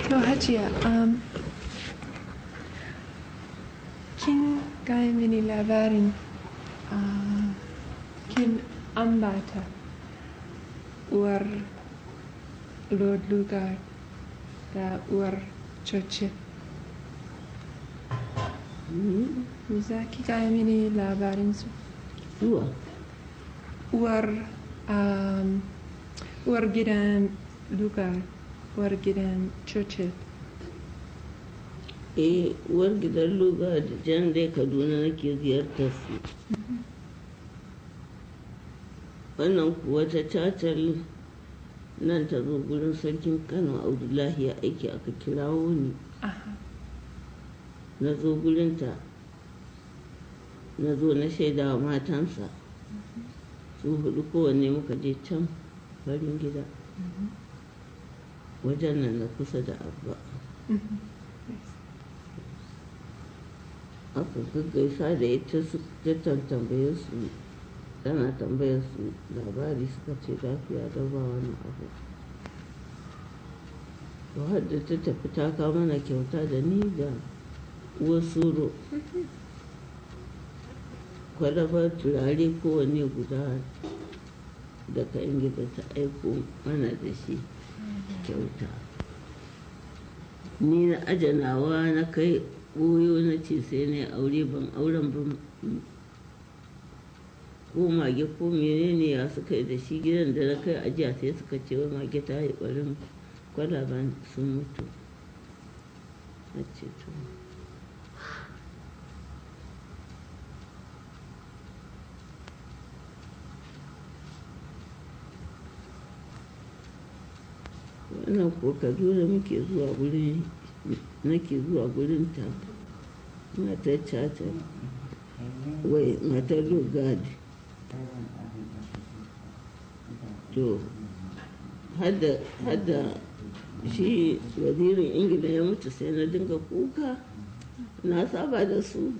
To Hajiya, um, kin gaya mini labarin uh, kin ambata uwar Lord Lugard da uwar Churchill. Me za ki gaya mini labarinsu? zuwa Uwar, um, uwar gidan Lugard, uwar gidan Churchill. eh uwar gidan luga da jan dai kaduna nake ziyartar su wannan kuwa ta cacal nan ta zo gurin sarkin kano abdullahi ya aiki aka kirawo ni Aha. na zo gurinta na zo na shaida wa matansa su hudu kowanne muka je can farin gida wajen nan na kusa da abba aka gaggaisa da ita su ta tambaye su tana tambayar su labari suka ce lafiya da ba wani abu to har da ta tafi ta kawo mana kyauta da ni da uwar suro kwalabar turare kowanne guda daga ingida ta aiko mana da shi kyauta ni na ajanawa na kai ɓoyo na ce sai na aure ban auren ban ko mage ko menene ya suka yi da shi gidan da na kai ajiya sai suka ce wa mage ta yi ɓarin kwalaban sun mutu na ce to wannan ko kaduna muke zuwa gurin nake zuwa gurin ta matar cata wai matar lugard to hadda hadda shi wazirin ingila ya mutu sai na dinga kuka na saba da su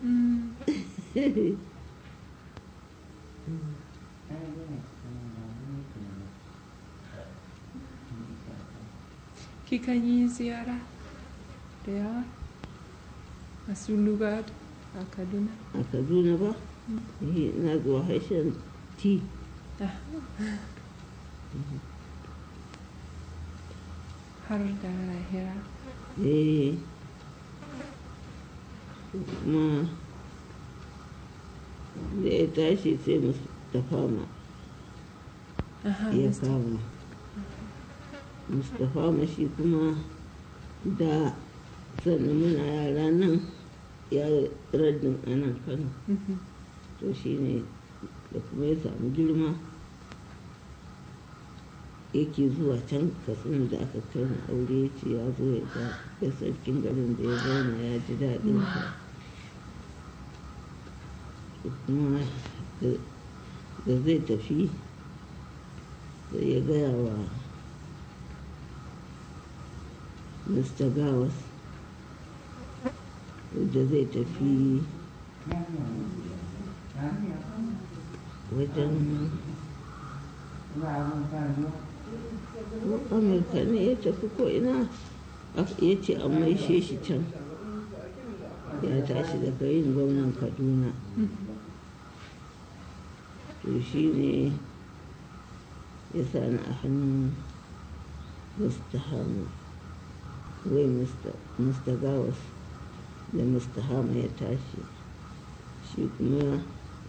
Kika yi ziyara da yawa a su Lugard a Kaduna? a kaduna ba Eh, na zuwa harshen ti Ah. Har da lahira. eh kuma da ya tashi sai mustapha ma Aha, ya Mr. kama mustapha ma shi kuma da sannan muna yara nan ya raddin a nan kano Mhm. to shi ne da kuma ya samu girma yake zuwa can katsina da aka kai na aure ya ce ya zo ya ga ya sarkin garin da ya zauna ya ji daɗin sa To kuma da da zai tafi sai ya gaya wa mr gawas da zai tafi wajen ko amurka ne ya tafi ko ina Ak- ya ce an maishe shi can ya tashi daga yin gwamnan kaduna to shi ne ya sani a hannun mustahama wai mr gawas da mustahama ya tashi shi kuma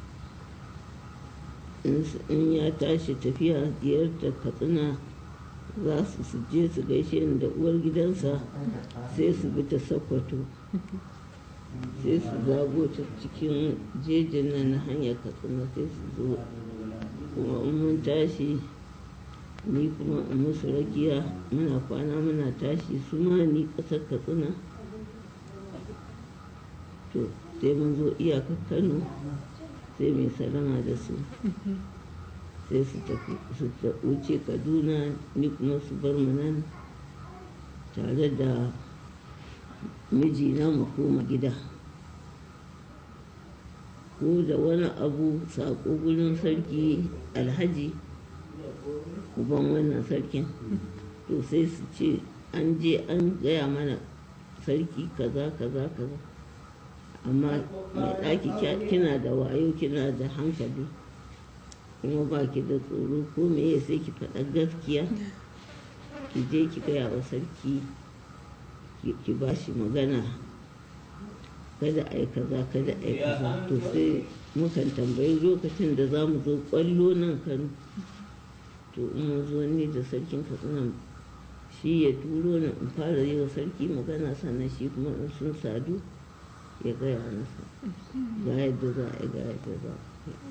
in s- in ya tashi tafiya ziyartar katsina za su su je su gaishe ni da uwar gidansa sai su bi ta sokoto sai su zago ta cikin jejin nan na hanyar katsina sai su zo kuma in mun tashi ni kuma in musu rakiya muna kwana muna tashi su ma ni ƙasar katsina to sai mun zo iyakar kano sai mai salama da su sai su tafi su ta- wuce kaduna ni kuma su bar mu nan tare da mijina mu koma gida ko da wani abu saƙo gurin sarki alhaji uban wannan sarkin to sai su ce an je an gaya mana sarki kaza kaza kaza amma mai ɗaki kya- kina da wayo kina da hankali kuma ba ki da tsoro ko me sai ki faɗa gaskiya ki je ki gaya wa sarki ki- ki ba shi magana kada a yi kaza kada a yi kaza to sai mukan tambayi lokacin da za mu zo kwallo nan kano to in mun zo ni da sarkin katsina shi ya turo ni in fara yi wa sarki magana sannan shi kuma in sun sadu ya gaya masa ga yadda za a yi ga yadda za a yi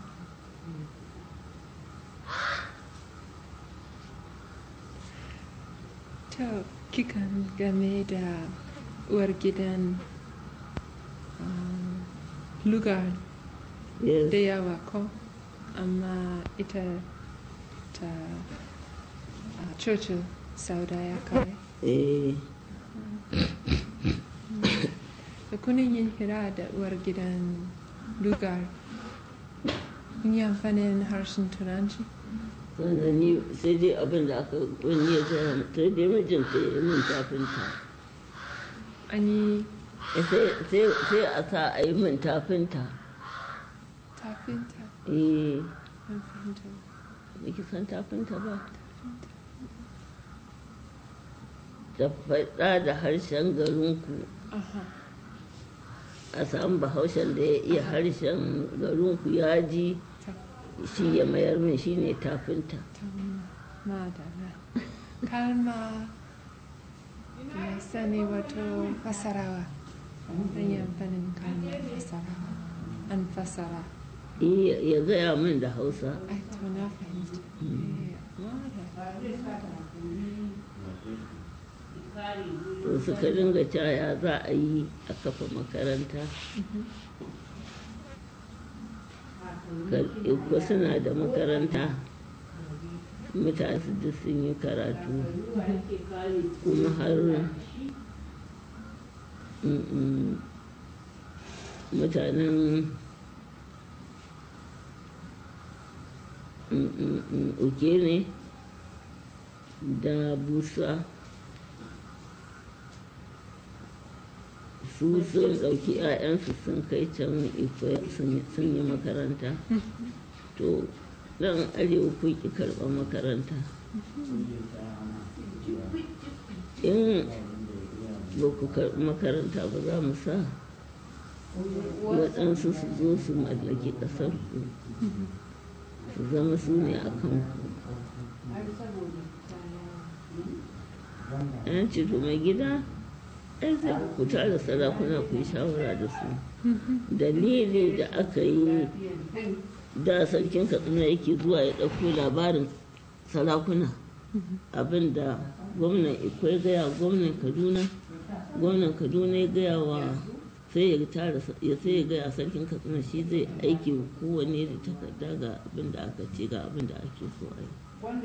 To, kikan game da uwar gidan um, lugar Yes. da yawa ko amma ita ta a Churchill sauda ya kawai. eh Da kunin yin hira da uwar gidan lugar kun yi amfanin harshen turanci? sannan ni sai dai abin da aka wani ya gaya min, sai dai mijinta ya yi min tafinta An yi Eh, sai- sai sai a sa a yi min tafinta tafinta eh an fahimta. baki san tafinta ba da faɗa da harshen garinku Aha, a samu bahaushen da ya iya harshen garinku ya ji ta shi ya mayar min shi ne tafinta ta madara. Kalma mai sani wato fasarawa. An yi amfanin kalmar fasarawa. An fasara. Eh, ya gaya min da hausa Ai, to na fahimta. Eh, madara. to suka dinga caya za a yi a kafa makaranta ko suna da makaranta mutane su duk sun yi karatu kuma har mm, mm, mutanen mm, mm, mm, uke ne da busa su sun ɗauki 'ya'yansu sun kai can ife sun sun yi makaranta to nan arewa kun ki karɓar makaranta in ba ku karɓi makaranta ba za mu sa waɗansu su zo su mallaki ƙasar ku su zama su ne a kanku yan ce to mai gida ai sai ku tara sarakuna ku yi shawara da su dalili da aka yi da sarkin katsina yake zuwa ya ɗauko labarin sarakuna abinda gwamnan ikwai gaya gwamnan kaduna gwamnan kaduna ya gaya wa sai ya tara ya sai ya gaya sarkin katsina shi zai aiki wa kowanne da takarda ga abin da aka ce ga abin da ake so a yi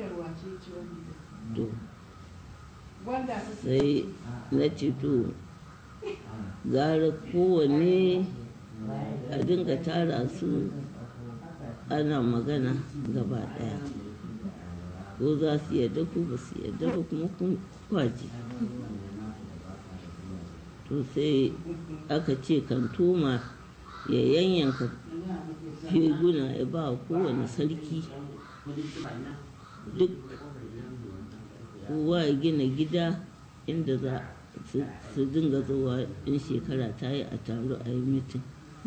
to sai na ce to gara kowanne a dinga tara su ana magana gaba daya ko za su yadda ko ba su yadda ba kuma kun kwaji to sai aka ce kantoma ya yanyanka feguna ya ba wa kowane sarki duk kowa ya gina gida inda za su- su dinga zuwa in shekara ta yi a taro a yi mitin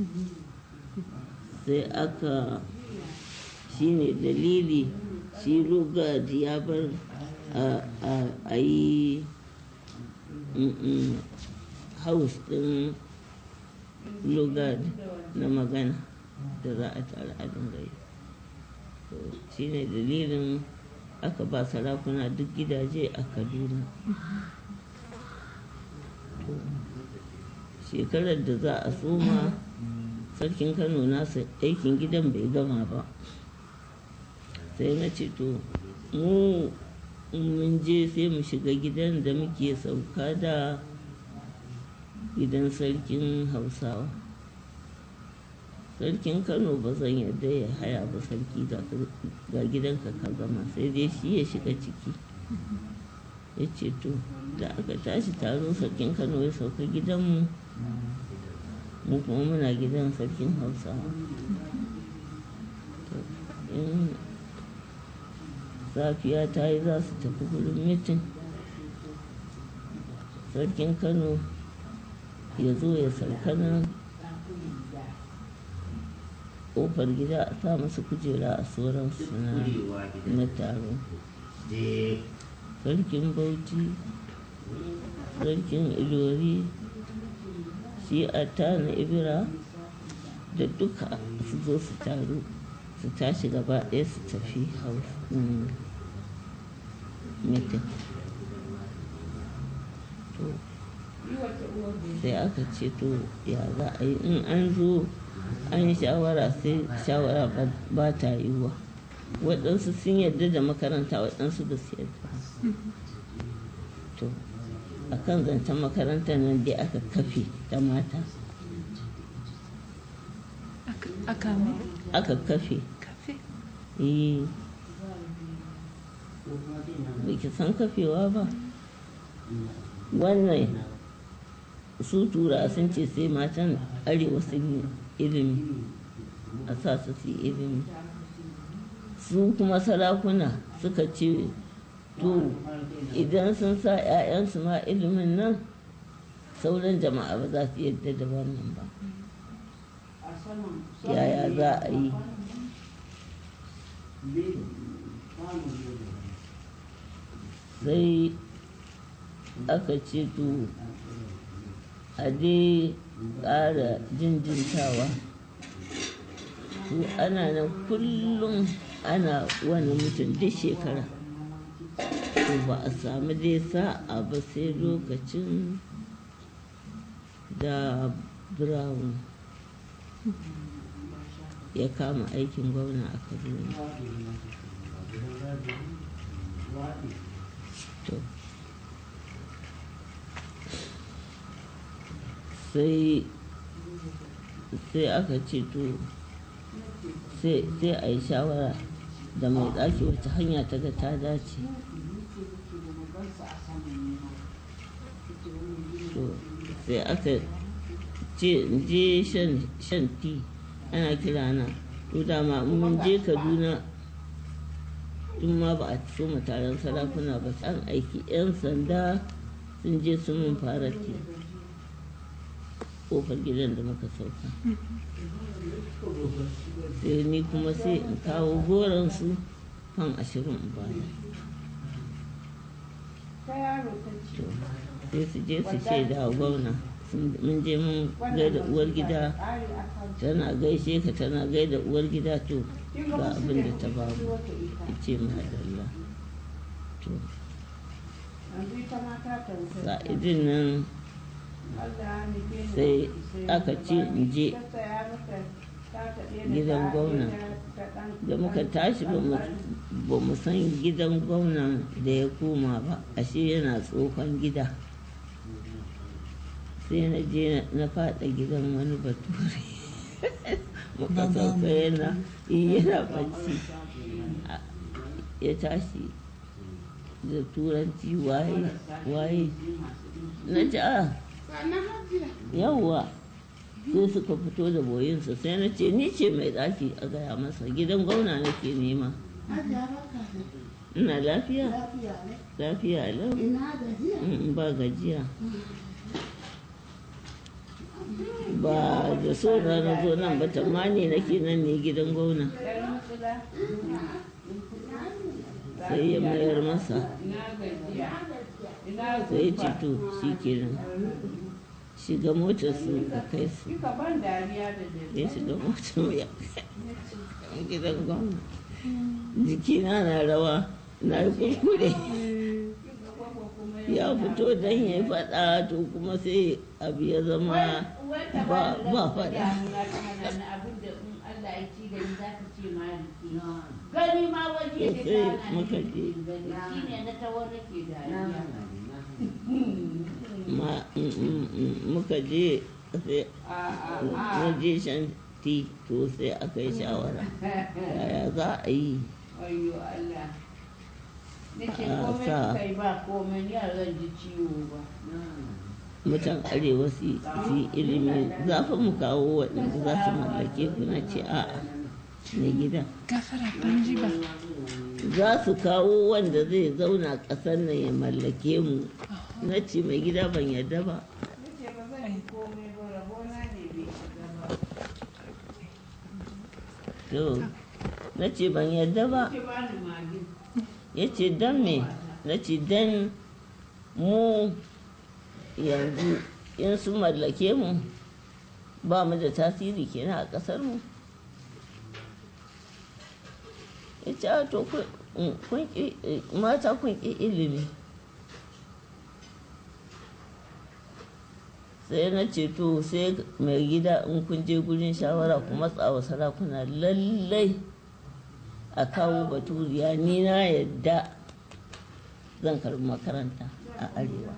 sai aka shi ne dalili shi rugaji ya bar a- a- a yi mm, mm, house din lugard na magana da za a tare a dinga yi To, shi ne dalilin aka ba sarakuna duk gidaje a kaduna To, shekarar da za a soma sarkin kano nasa aikin gidan bai gama ba sai na ce to mu in mun je sai mu shiga gidan da muke sauka da gidan sarkin hausawa sarkin kano ba zan yarda ya haya ba sarki ga ga gidanka ka gama sai dai shi ya shiga ciki ya ce to da aka tashi taro sarkin kano ya sauka gidanmu mu kuma muna gidan sarkin hausawa To, in safiya ta yi za su tafi gudun mitin sarkin kano ya zo ya sauka nan ƙofar gida a sa masa kujera a sauransu na na taro sarkin bauchi sarkin ilori shi a na ibira da duka su zo su taru su tashi gaba ɗaya su tafi hausa mitin to sai aka ce to ya za a yi in an zo an yi shawara sai shawara ba- ba ta yiwuwa waɗansu sun yarda da makaranta waɗansu ba su yarda ba. to a kan zancen makarantar nan dai aka kafe ta mata Aka- aka mai aka kafe kafe eh ba ki san kafewa ba wannan su tura sun ce sai matan arewa sun yi ilimi a sa su su yi ilimi su kuma sarakuna suka ce to idan sun sa 'ya'yansu ma ilimin nan sauran jama'a ba za su yadda da wannan ba yaya za a yi sai aka ce to a dai ƙara jinjintawa to ana nan kullum ana wani mutum duk shekara to ba a samu dai sa'a ba sai lokacin da brown ya kama aikin gwamna a kaduna to sai sai aka ce to sai sai a yi shawara da mai ɗaki wata hanya ta ga ta dace to sai aka ce in je shan shan ti ana kira na to dama in mun je kaduna tun ma ba a so mu taron sarakuna ba an aiki 'yan sanda sun je sun mun fara ti kofar gidan da muka sauka sai ni kuma sai in kawo goronsu fan ashirin in baya to sai su je su shaida wa gwamna sun- mun je mun gaida uwar gida tana gaishe ka tana gaida uwar gida to ga abin da ta ba mu ce madalla to sa'idin nan sai aka ce in je gidan gwamna da muka tashi ba mu- ba mu san gidan gwamnan da ya koma ba ashe yana tsohon gida sai na je na fada gidan wani bature muka sauka yana yana bacci A- ya tashi da turanci waye waye na ji a yawwa sai suka fito da boyinsa sai na ce ni ce mai ɗaki a gaya masa gidan gwamna nake nema ina lafiya lafiya lau Mm, ba gajiya ba da so na na zo nan ba tamani nake nan ne gidan gwamna sai ya mayar masa sai ya ce to shi kenan shiga motar su ka kai su ya shiga motar mu ya kai gidan gwamna jikina na rawa na yi kuskure ya fito don ya faɗa to kuma sai abu ya zama ba ba faɗa gani ma waje da sai kana muka je shi ne na tawar nake dariya ma mm, mm, mm, muka je sai na je shan ti to sai aka yi shawara yaya za a yi Wayo Allah. Nace a komai sa kai ba komai ni a zan ji ciwo ba. mutan arewa su su yi ilimi za fa mu kawo waɗanda za su mallake ku na ce a'a na gida gafara ban ji ba za su kawo wanda zai zauna ƙasar nan ya mallake mu na ce mai gida ban yarda ba Nace ba zan yi komai ba rabona ne bai shiga ba. to na ce ban yarda ba Nace ba ni magin. ya ce don me na ce don mu yanzu in sun mallake mu ba mu da tasiri kenan a ƙasar mu ya ce a to kun- mm, kun ƙi- eh, mata kun ƙi ilimi sai na ce to sai mai gida in kun je gurin shawara ku matsa wa sarakuna lallai a kawo baturiya ni na yadda zan karbi makaranta a arewa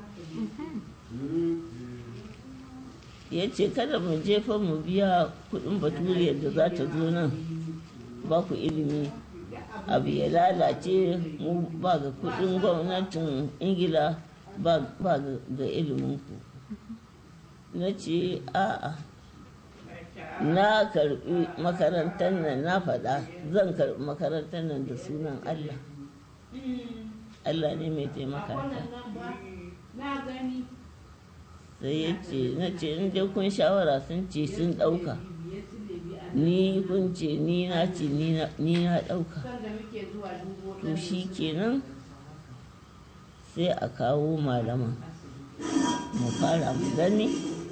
ya ce kada mu jefa mu biya kudin baturiyar da za ta zo nan ba ku ilimi abu ya lalace mu ba ga kudin gwamnatin ingila ba ba ga ga iliminku na ce a'a na karbi makarantar nan na faɗa zan karbi makarantar nan da sunan allah allah ne mai taimaka ta Wannan nan ba na gani. sai ya ce na ce in dai kun shawara sun ce sun ɗauka Biye su ne bi a ni kun ce ni na ce ni na ni na ɗauka kan da muke zuwa dubo to shi kenan sai a kawo malaman mu fara mu gani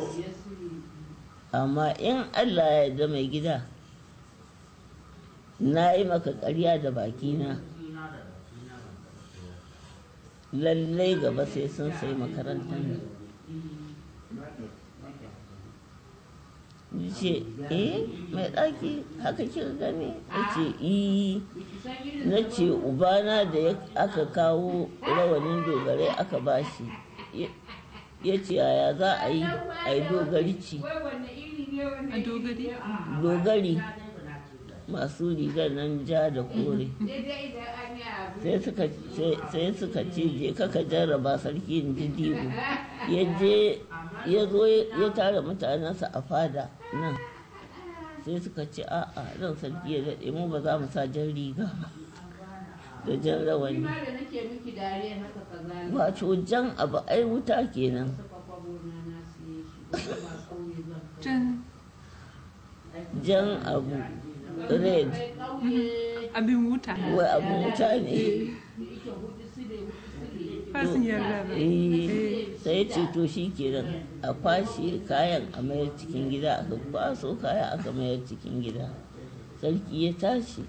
amma in allah ya yarda mai gida na yi maka ƙarya da bakina lallai gaba sai sun sai makarantar nan Ni ce eh mai ɗaki haka kika gani ya ce iyi na ce ubana da ya- aka kawo rawanin dogarai aka bashi Ya- ya ce yaya za a yi a yi dogarci Wai wanne iri ne wanne a dogari dogari masu rigar nan ja da kore Daidai idan an yi abu. sai suka sai- sai suka ce je kaka jarraba sarki in ji dibu ya je ya zo ya tara mutanensa a fada nan sai suka ce a'a ran sarki ya daɗe mu ba za mu sa jan riga ba da jan Ni rawani ma da nake miki dariya haka kaza ne. wato jan abu ai wuta kenan Saka kwabo na na siye shi. Kuma ba kauye zan kai. can jan abu red Kai kauye abin wuta wai abu wuta ne da ike hudu su ne hudu su ne. fasin yarda ba Eh, sai ce to shi kenan a kwashe kayan a mayar cikin gida aka kwaso kaya aka mayar cikin gida sarki ya tashi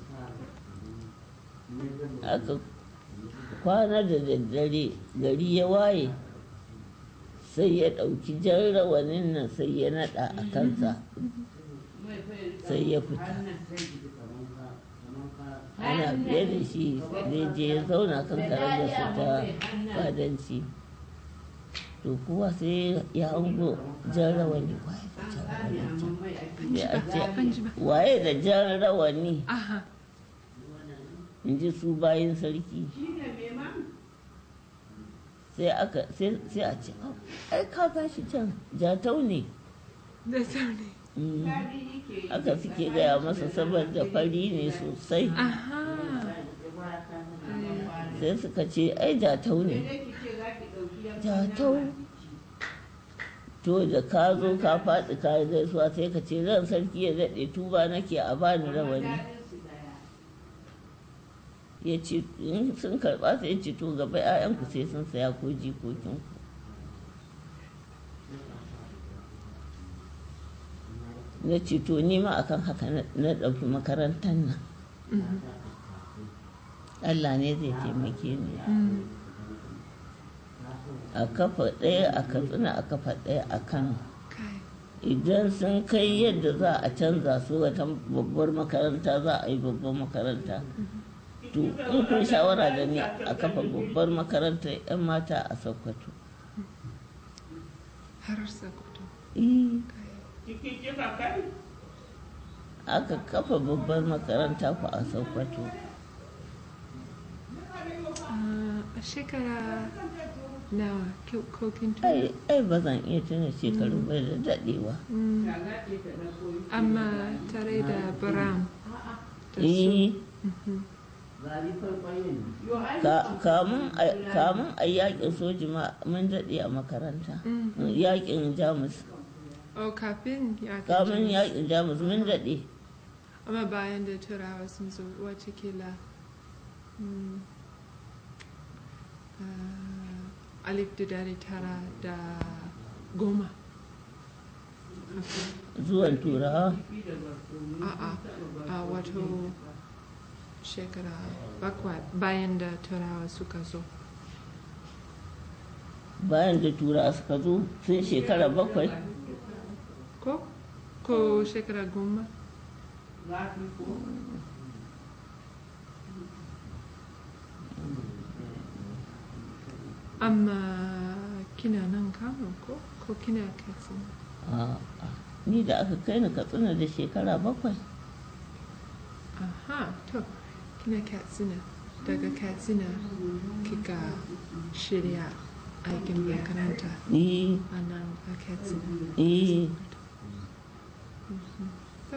aka kwana da daddare gari ya waye sai ya ɗauki jan rawanin nan sai ya naɗa a kansa Mai fa ya rika sai ya fita hannun sai ana biye da shi zai je ya zauna kan karagarsa ta fadanci to kuwa sai ya hango jan rawani waye da jan rawani sai a ce ban ji ba waye da jan rawani aha in ji su bayan sarki Shi ne mai ma? sai aka sai sai a ce "Au, ai ka gashi can jatau ne da sauri Mm. Daɗi yake yi. haka suke gaya masa saboda fari ne sosai aha sai suka ce ai jatau ne Sai ki ce za ki ɗauki yankan jatau to da ka zo ka faɗi ka yi gaisuwa sai ka ce ran sarki ya daɗe tuba nake a bani rawani Daɗinsu ɗaya. ya ce in sun karɓa sai ya ce to gaba 'ya'yanku sai sun saya ko jikokinku na ce to ni ma akan haka na- na ɗauki makarantar nan Allah ne zai taimake ni a kafa ɗaya a katsina a kafa ɗaya a kano kai idan sun kai yadda za a canza su wata babbar makaranta za a yi babbar makaranta to in kun shawara da ni a kafa babbar makarantar 'yan mata a sokoto har sakoto Eh, kai Ciki kika kai? aka kafa babbar makaranta ku a sokoto Ah, a shekara nawa ki- ko kin ai tuna ai ba zan iya tuna shekaru ba da daɗewa Mm, amma tare da brown da su eh Mhm. ka- kamun a- kamun a yakin soji ma mun daɗe a makaranta Mhm. yakin jamus oh kafin ya kamun yakin jamus mun daɗe amma bayan da turawa sun zo watakila mm, ah, alif da dari tara da goma zuwan turawa a'a a wato shekara bakwai bayan da turawa suka zo bayan da turawa suka zo sun shekara bakwai ko ko shekara goma amma kina nan kano ko ko kina katsina A'a, ni da aka kai ni katsina da shekara bakwai aha to kina katsina daga katsina kika shirya aikin makaranta eh a nan a katsina eh To.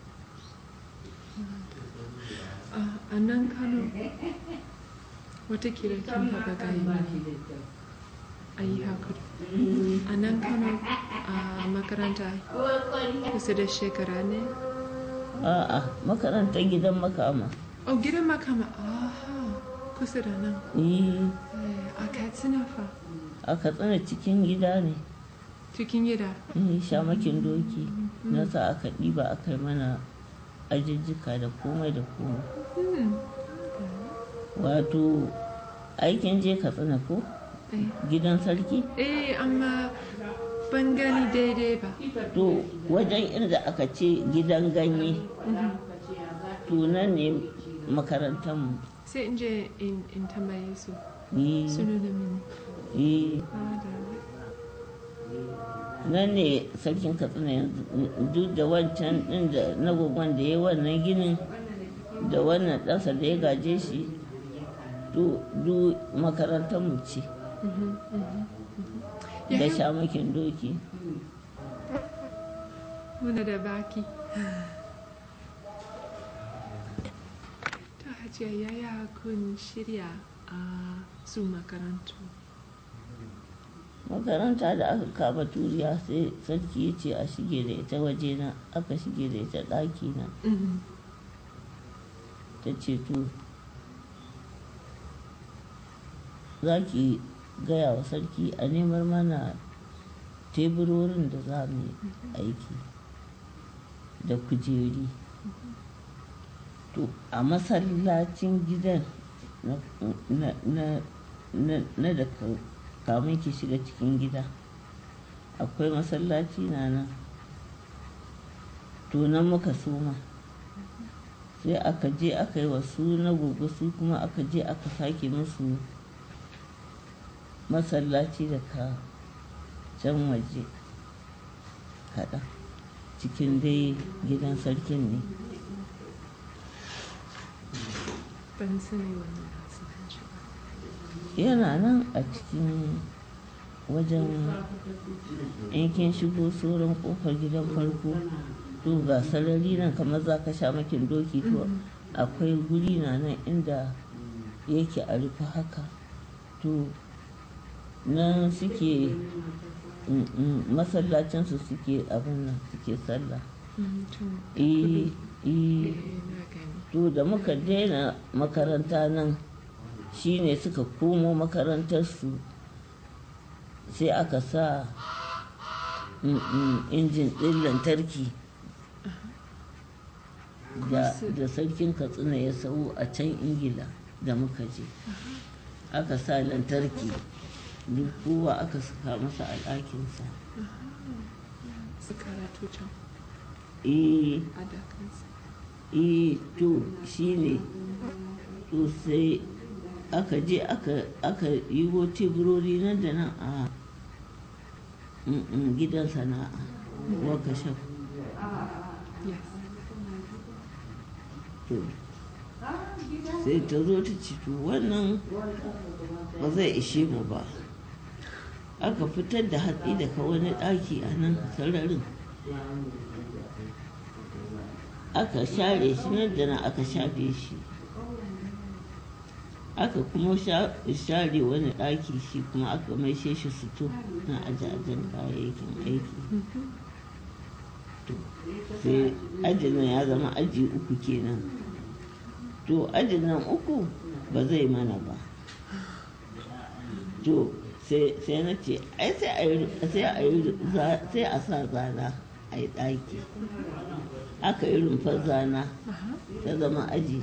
Ah, a nan kano watakila kin haɓa gani a yi hakuri a nan kano a makaranta kusa da shekara ne a'a makarantar gidan makama oh gidan makama aha kusa da nan eh Eh, a katsina fa a katsina cikin gida ne cikin gida eh shamakin doki na sa aka ɗiba aka yi mana ajijjika da komai da komai Hmm, wato aikin je katsina ko eh. gidan sarki eh amma ban gani daidai ba to wajen inda aka ce gidan ganye to nan ne makarantarmu sai in je in in tambaye su eh su nuna mini eh Ah, da- nan ne sarkin katsina yanzu duk da wancan din da na gwagwan da ya yi wannan ginin da wannan ɗansa da ya gaje shi du du makarantar mu ce Mhm, mhm, mhm. da Yaya shamakin doki muna da baki ta hajiya yaya kun shirya a su makarantu makaranta da aka kama turiya sai sarki ya ce a shige da ita wajena aka shige da ita ɗaki na Mhm, ta ce to za ki gaya wa sarki a nemar mana teburorin da za mu yi aiki da kujeri to a masallacin gidan na, na, na, na, na da ka- kamun ki shiga cikin gida akwai masallaci na nan to nan muka soma sai aka je aka yi wasu na gobe su kuma aka je aka sake musu masallaci daga can waje kaɗan cikin dai gidan sarkin ne ban sani wannan kasuwanci ba yana nan a cikin wajen yankin shigo sauran kofar gidan farko to ga sarari nan kamar za ka sha makin doki to akwai guri na nan inda yake a rufe haka to nan suke mm, mm, masallacinsu suke abin nan suke sallah Mhm, to, eh eh eh, na gani to da muka daina makaranta nan shine suka komo makarantarsu sai aka sa mm, mm, injin ɗin lantarki da, da sarkin katsina ya sau a can ingila da muka je aka sa lantarki duk kowa aka saka masa al'akinsa su karatu can eh a dakansa eh to shine to sai aka je aka aka yi wo teburori nan da nan a mm, mm, gidan sana'a wakashaf yes to sai ta zo ta ci to wannan ba zai ishe mu ba aka fitar da hatsi daga wani ɗaki a nan sararin aka share shi nan da nan aka shafe shi aka kuma sha- share wani ɗaki shi kuma aka maishe shi suto na ajajen kayayyakin aiki to sai ajin nan ya zama aji uku kenan to ajin nan uku ba zai mana ba to sai sai na ce ai sai a yi sai a yi za- sai a sa zana a yi ɗaki aka yi rumfar zana Aha. ta zama aji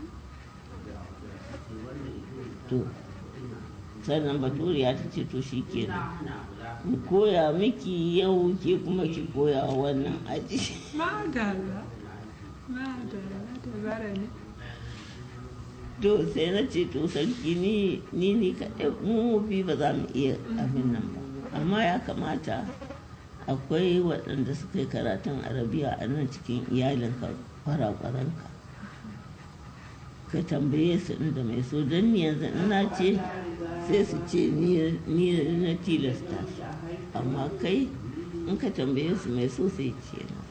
to sannan baturiya ta ce to shi kenan in koya miki yau ke kuma ki koya wa wannan aji Madalla. Madalla. Dabara ne. to sai na ce to sarki ni ni ni kaɗai mu bi ba za mu iya abin nan ba amma ya kamata akwai waɗanda suka yi karatun arabiya a nan cikin iyalinka kwarakwaranka ka tambaye su inda mai so don ni yanzu ina ce sai su ce ni ni na tilasta su amma kai in ka tambaye su mai so sai ce na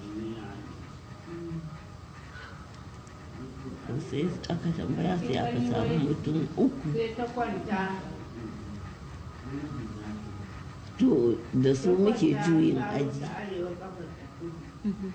to sai aka tambaya sai aka samu mutum uku sai ta kwanta to da su muke juyin aji ta arewa kafar ta kudu.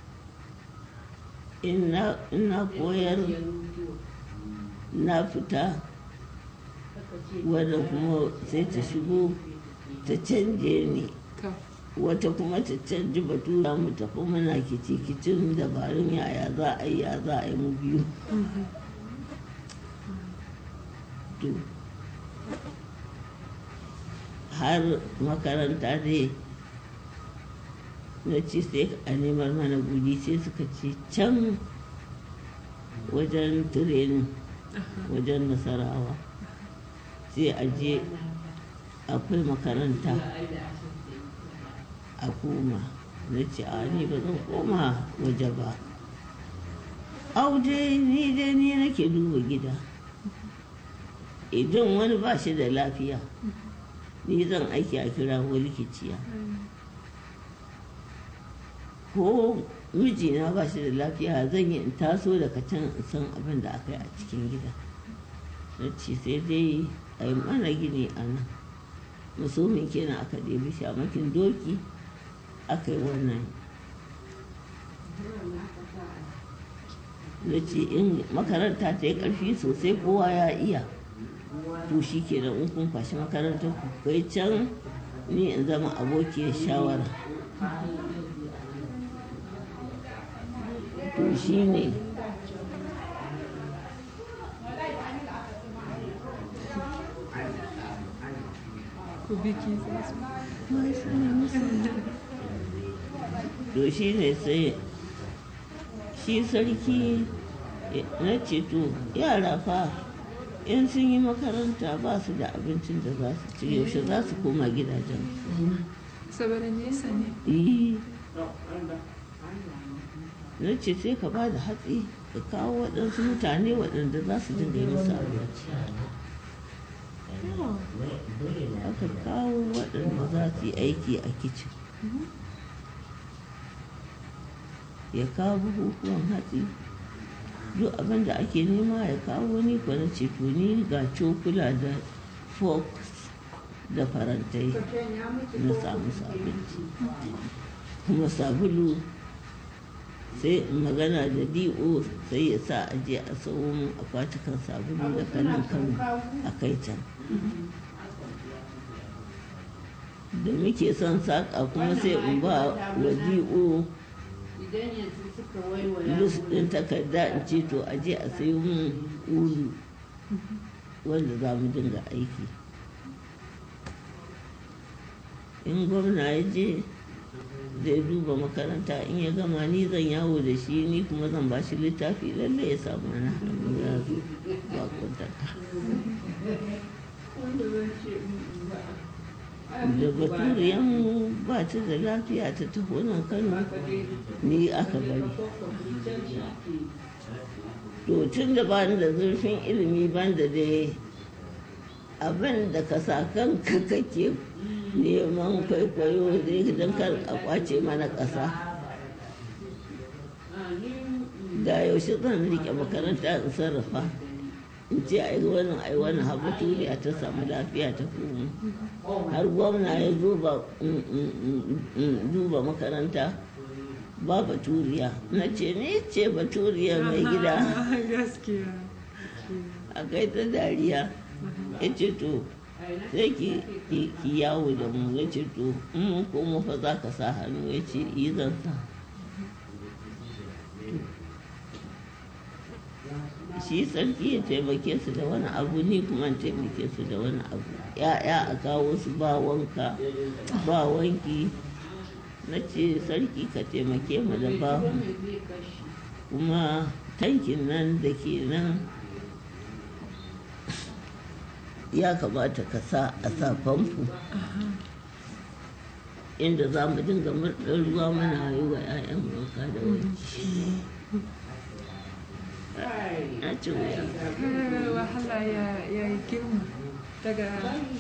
in na in na koyar Ya rubuto. na fita Aka ce wadda kuma sai ta shigo ta canje ni To. wata kuma ta canji batura mu tafi muna kici kicin dabarun yaya za a yi ya za a yi mu biyu to har makaranta dai na ci sai a nemar mana guri sai suka ce can wajen tirenin wajen nasarawa sai a je akwai makaranta a koma na ce a ni ba zan koma waje ba au dai ni dai ni nake duba gida idan wani ba shi da lafiya ni zan aiki a kira likiciya ko mijina ba shi da lafiya zan yi in taso daga can in san abin da aka yi a cikin gida na ce sai dai a yi mana gini a nan musulmin kenan aka ɗebi shamakin doki aka yi wannan na ce in makaranta ta yi ƙarfi sosai kowa ya iya to shi ke da in kun kwashi makarantar ku kai can ni in zama abokiyar shawara to shi ne Ku biki za su. to shi ne sai shi sarki na ceto yara fa in sun yi makaranta ba su da abincin da za su ci yaushe za su koma gidajen Saboda nesa ne. yi na ce sai ka ba da hatsi ka kawo waɗansu mutane waɗanda za su dinga yi musu abinci aka kawo waɗanda za su yi aiki a kicin ya kawo bukukuwan hatsi duk abin da ake nema ya kawo ni kuwa na ceto ni ga cokula da forks da farantai na samu su abinci kuma sabulu sai in magana da do sai ya sa a je a sau mun akwatukan sabulu da kanin kano a kai can da muke son saƙa kuma sai in ba wa do idan yanzu suka waiwaya lus ɗin takarda in ce to a je a sayo mun ulu wanda za mu dinga aiki in gwamna ya je zai duba makaranta in ya gama ni zan yawo da shi ni kuma zan ba shi littafi lalle ya samu na hannu ya zo ba kwantaka wanda zan ce mm, ba da baturiyan ba ta da lafiya ta taho nan kano ka dai ni aka bari ko ka can shi ke to tun da ba da zurfin ilimi ban da dai abin da ka sa kanka kake neman kwaikwayo dai don kar a kwace mana ƙasa da yaushe zan rike makaranta in sarrafa in ce ai wannan ai wannan haɓa turiya ta samu lafiya ta kuma har gwamna ya duba duba makaranta ba baturiya na ce ne ce baturiya mai gida gaskiya a kai ta dariya ya ce to sai ki ki yawo da mu ya ce to in mun koma fa za ka sa hannu ya ce yi zan sa shi sarki ya taimake su da wani abu ni kuma taimake su da wani abu ya'ya a kawo su ba wanka ba wanki na ce sarki ka taimake mu da babu kuma tankin nan da ke nan ya kamata ka sa a sa famfo inda za mu dinga murɗar ruwa muna yi wa 'ya'yan wanka da wanki na ce wuya wahala ya yi girma daga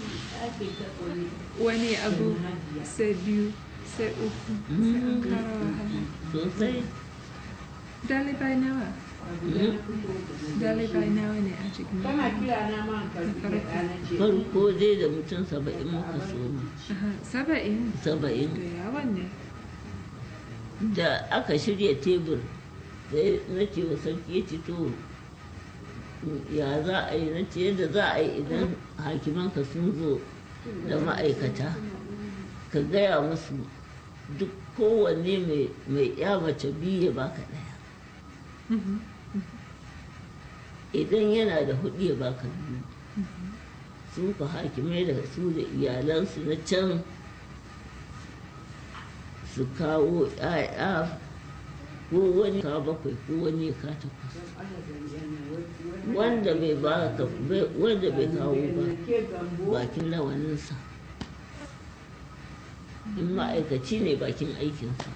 wani abu sai biyu sai uku sai an kara wahala sosai dalibai nawa dalibai nawa ne a cikin Kana kira na ma ka rubuta na ce. farko dai da mutum saba'in muka soma Aha, saba'in saba'in da yawan ne da aka shirya tebur sai na ce wa sarki ya ce to ya za a yi na ce yadda za a yi idan hakimanka sun zo da ma'aikata ka gaya musu duk kowanne mai- mai ya mace biyu ya baka ɗaya idan yana da hudu ya baka biyu su ka hakimai da su da iyalansu na can su kawo ‘ya'ya ko wani ka bakwai ko wani ka takwas wanda bai ba ka wanda bai kawo ba Ke gambo. bakin rawaninsa in ma'aikaci ne bakin aikinsa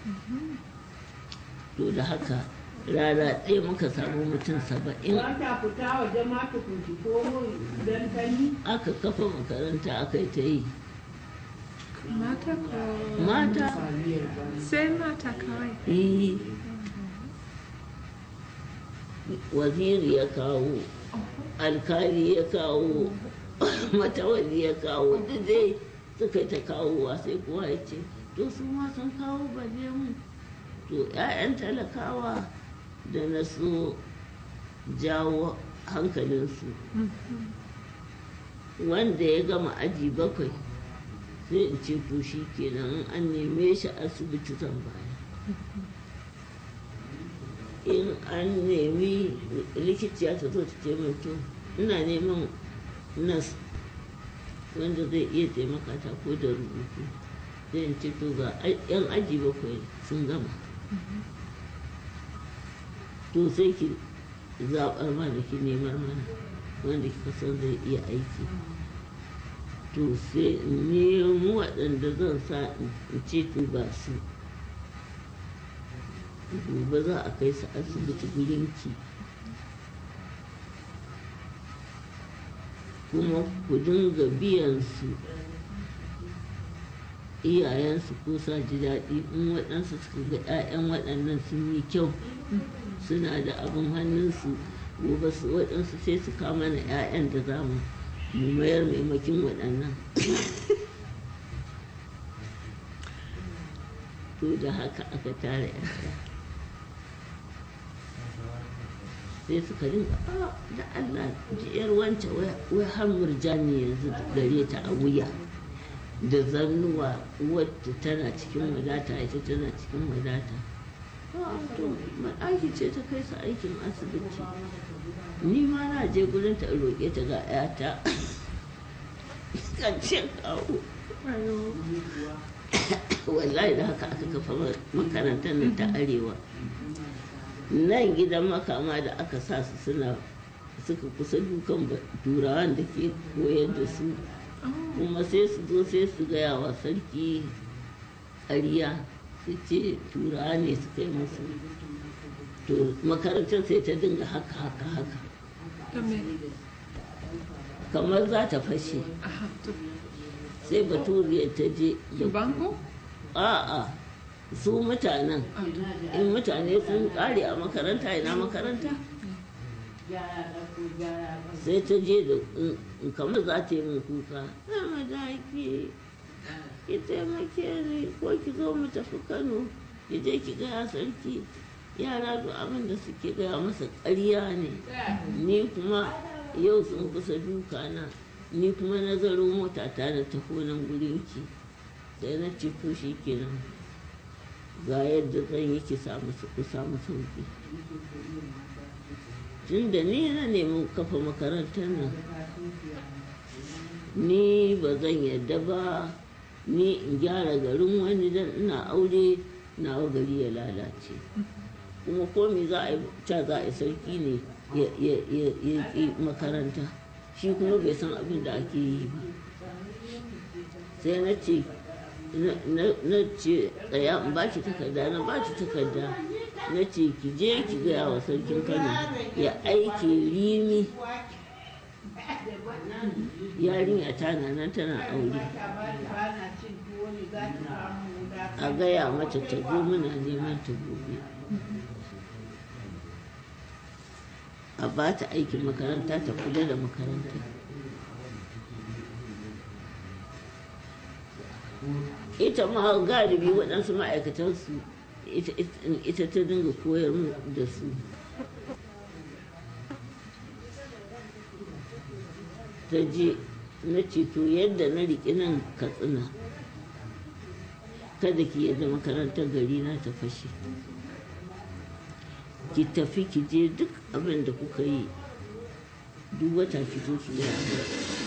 to da haka rana ɗaya muka samu mutum saba'in Ba ta fita waje ma ta kunci ko dan tani. aka kafa makaranta aka yi ta yi mata ko mata sai mata kawai eh, waziri ya kawo alkali ya kawo matawali ya kawo duk dai suka yi ta kawowa sai kowa ya ce to su ma sun kawo balle mu to 'ya'yan talakawa da na so jawo hankalinsu wanda ya gama aji bakwai sai in ce to shi kenan an neme shi asibiti zan baya in an nemi likiciya ta zo ta ce min to ina neman nas wanda zai iya taimaka ta ko da rubutu zai in ce to ga ai- yan aji bakwai sun gama to sai ki zaɓar mana ki nemar mana wanda kika san zai iya aiki to sai in nemi waɗanda zan sa in ce to ga su gobe za a kai su asibiti gurinki kuma ku dinga biyan su iyayensu ko sa ji daɗi in waɗansu suka ga 'ya'yan waɗannan sun yi kyau suna da abin hannunsu gobe su waɗansu sai su kama na 'ya'yan da za mu mu mayar maimakin waɗannan to da haka aka tara 'ya'ya sai suka rinka "Ah, da Allah jiyar wance wai har murjani yanzu gare ta a wuya da zannuwa wadda tana cikin wadata ita tana cikin wadata "Ah, to aiki ce ta kai su aikin asibiti ni ma na je gurin ta in roƙe ta ga 'yata kan ce kawo ayo wallahi da haka aka kafa makarantar nan ta arewa nan gidan makama da aka sa su suna suka kusa dukan ba- turawan da ke koyar da su kuma sai su zo sai su gaya wa sarki ƙarya su ce turawa ne su kai musu to makarantar sai ta dinga haka haka haka ta me kamar za ta fashe aha to sai baturiyar ta je da banko a'a su mutanen a to in mutane sun kare a makaranta ina makaranta sai ta je da in- kamar za ta yi min kuka zama da ki ki taimake ni ko ki zo mu tafi kano ki je ki gaya sarki yara duk abin da suke gaya masa ƙarya ne ni kuma yau sun kusa duka na ni kuma na zaro mota ta da taho nan gurin ki sai na ce to shi kenan ga yadda zan yi ki samu ku samu sauki tun da ni na nemi kafa makarantar nan ni ba zan yadda ba ni in gyara garin wani dan ina aure nawa gari ya lalace kuma komi za a yi ca za a yi sarki ne ya ya- ya- ya ƙi makaranta shi kuma bai san abin da ake yi ba sai na ce na- na na ce tsaya in ba ki takarda na ba ki takarda na ce ki je ki gaya wa sarkin kano ya aike rimi yarinya ta na nan tana aure a gaya mata ta zo muna neman ta gobe a ba ta aikin makaranta ta kula da makaranta ita ma galibi waɗansu ma'aikatansu ita- ita- ita ta dinga koyar mu da su ta je na ceto yadda na riƙe nan katsina kada ki yadda makarantar gari na ta fashe ki tafi ki je duk abin da kuka yi duk wata ki zo ki gaya min.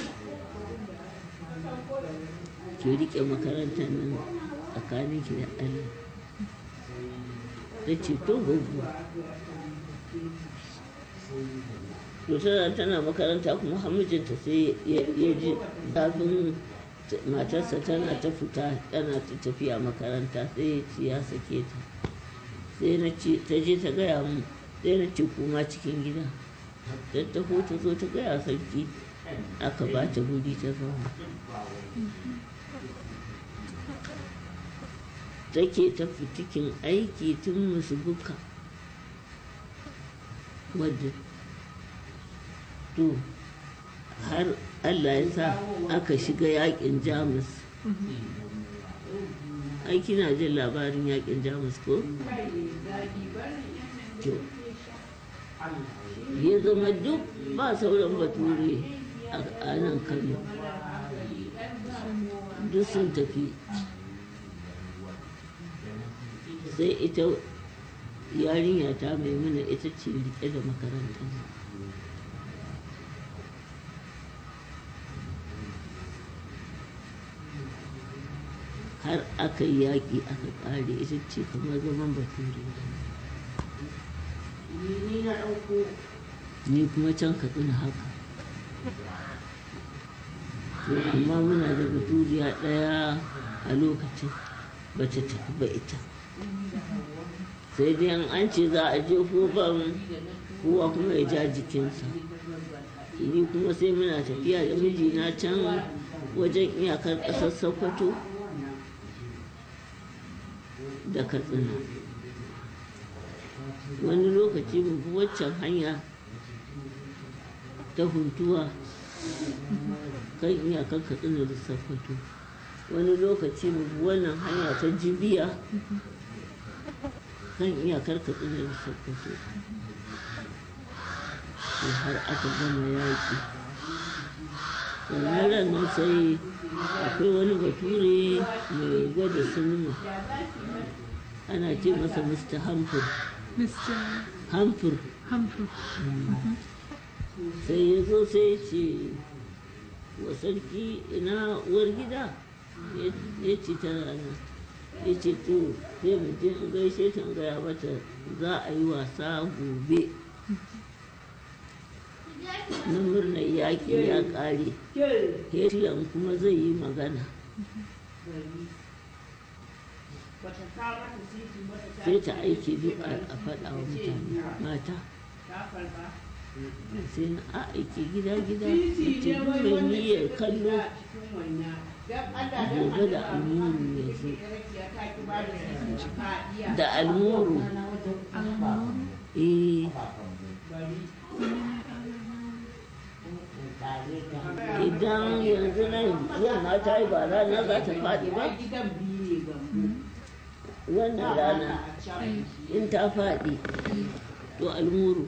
ki riƙe makarantar nan tsakanin ki da Allah da ceto gugu to tana tana makaranta kuma hamijinta sai ya ya ji zafin t- matarsa tana ta fita tana ta tafiya makaranta sai ya ce ya sake ta sai na ce ta je ta gaya mu sai na ce kuma cikin gida ta taho ta zo ta gaya sarki aka ba ta guri ta zauna take ta fitikin aiki tun musu buka wadda to har allah ya sa aka shiga yakin jamus ai kina jin labarin yakin jamus ko to ya zama duk ba sauran bature a- a nan kano duk sun tafi sai ita yarinya ta maimuna ita ce rike da makarantar har aka yi yaƙi aka ƙare ita ce kamar zaman bature ni kuma can katsina haka to amma muna da baturiya ɗaya a lokacin ba ta tafi ba ita sai dai in an ce za a je ban kowa kuma ya ja jikinsa ni kuma sai muna tafiya da mijina can wajen iyakar ƙasar sokoto da katsina wani lokaci mu bi waccan hanya ta huntuwa kan iyakar katsina da sokoto wani lokaci mu bi wannan hanya ta jibiya kan iyakar katsina da sokoto to har aka gama yaƙi sannan ran nan sai akwai wani bature mai gwada sinima ana ce masa mr hamfur Mr. hamfur Humphrey. sai ya zo sai ya ce wa sarki ina uwar gida ya ce tana nan ya ce to sai mu je in gaishe ta in gaya mata za a yi wasa gobe na murnar yaƙi ya ƙare Hitler kuma zai yi magana bata kawo mata sisi bata ta sai ta aiki duk a a faɗa wa mutane mata ta karba sai na a aiki gida gida sisi ne mutum wai mai wanda niyyar ke kallo a cikin wannan dan Allah dan Gobe da Allah, almuru ma, ya zo. rakiya ta ki ba da sisi ka iya da almuru Almuru. eh bari idan yanzu nan yamma ta yi ba rana za ta faɗi ba Ai, gidan biyu ne ga mu wannan rana in ta faɗi to almuru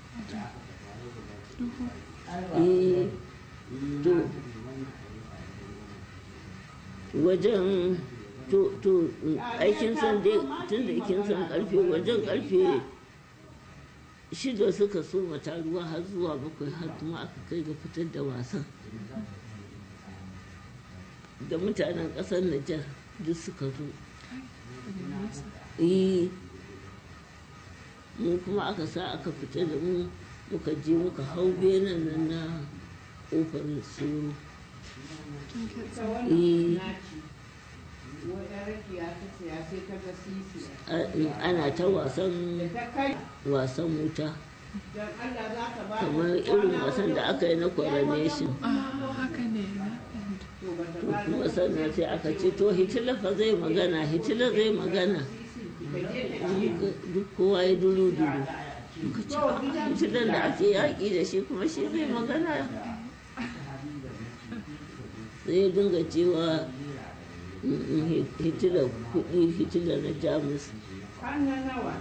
Duhu. eh to wajen to to aikin san dai tun da kin san karfe wajen karfe shida suka so mata ruwa har zuwa bakwai har kuma aka kai ga fitar da wasan da mutanen ƙasar Nijar duk suka zo Daga nesa. eh mu kuma aka sa aka fita da mu muka je muka hau benen nan na ƙofar soro Tun ta kitsa. wannan Eh. naci wata rakiya ta siya sai ta ga sisi A- ana ta wasan da ta kai wasan wuta dan Allah za ka ba kamar irin wasan da aka yi na coronation Ah, haka ne na fahimta. to ba ta to ba kuma sannan sai aka ce to hitila fa zai magana hitila zai magana Muka- duk kowa ya duru duru muka ce "Ah, hitilan da ake yaƙi da shi kuma shi zai magana sai ya dinga cewa "Mm, mm, hitila kuɗi hitila na jamus Hanna nawa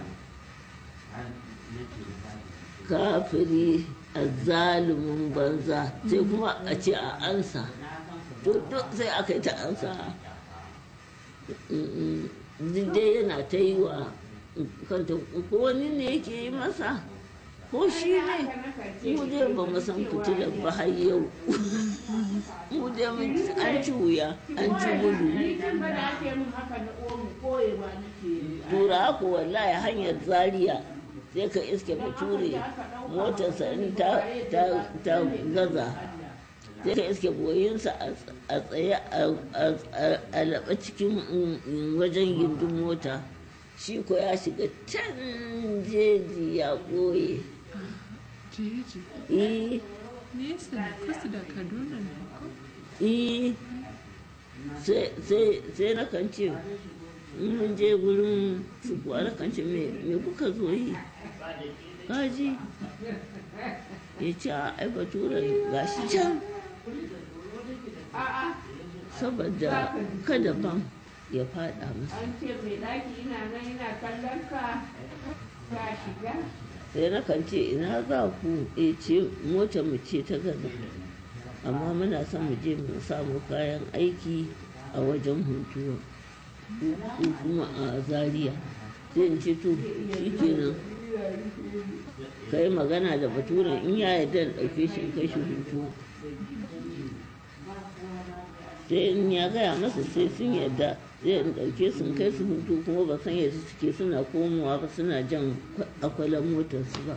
kafiri a zalumin banza sai kuma a ce a ansa to duk sai aka yi ta ansa duk dai yana ta yi wa kanta ko wani ne yake yi masa ko shi ne mu dai ba mu san fitilar ba har yau mu dai mun ci- an ci wuya an ci gudu ni tun ba da ake min haka na omu koyewa nake yi tura ku wallahi hanyar zaria sai ka iske bature motarsa in ta, ta, ta gaza sai ka iske goyinsa a ts- a tsaye a- a- a- a laɓa cikin mm, mm, wajen gindin mota shi ko ya shiga can jeji ya ɓoye Jeji. eh Nesa ne kusa da Kaduna ne ko? eh sai sai- sai na kan ce in mun je gurin su kuwa na kan ce me me kuka zo yi kaji ya ce a ai baturen gashi can a'a saboda kada ban ya fada masa an ce mai daki ina nan ina kallon ka ka shiga sai na kan ce ina za ku e ce mota mu ce ta gaza amma muna son mu je mu samu kayan aiki a wajen huntuwa ko kuma a zaria sai in ce to shi kenan ka yi magana da baturen in ya yarda in ɗauke shi in kai shi huntuwa sai in ya gaya masa sai sun yarda zai in ɗauke su in kai su hutu kuma ba san yadda suke suna komowa ba suna jan akwalan motarsu ba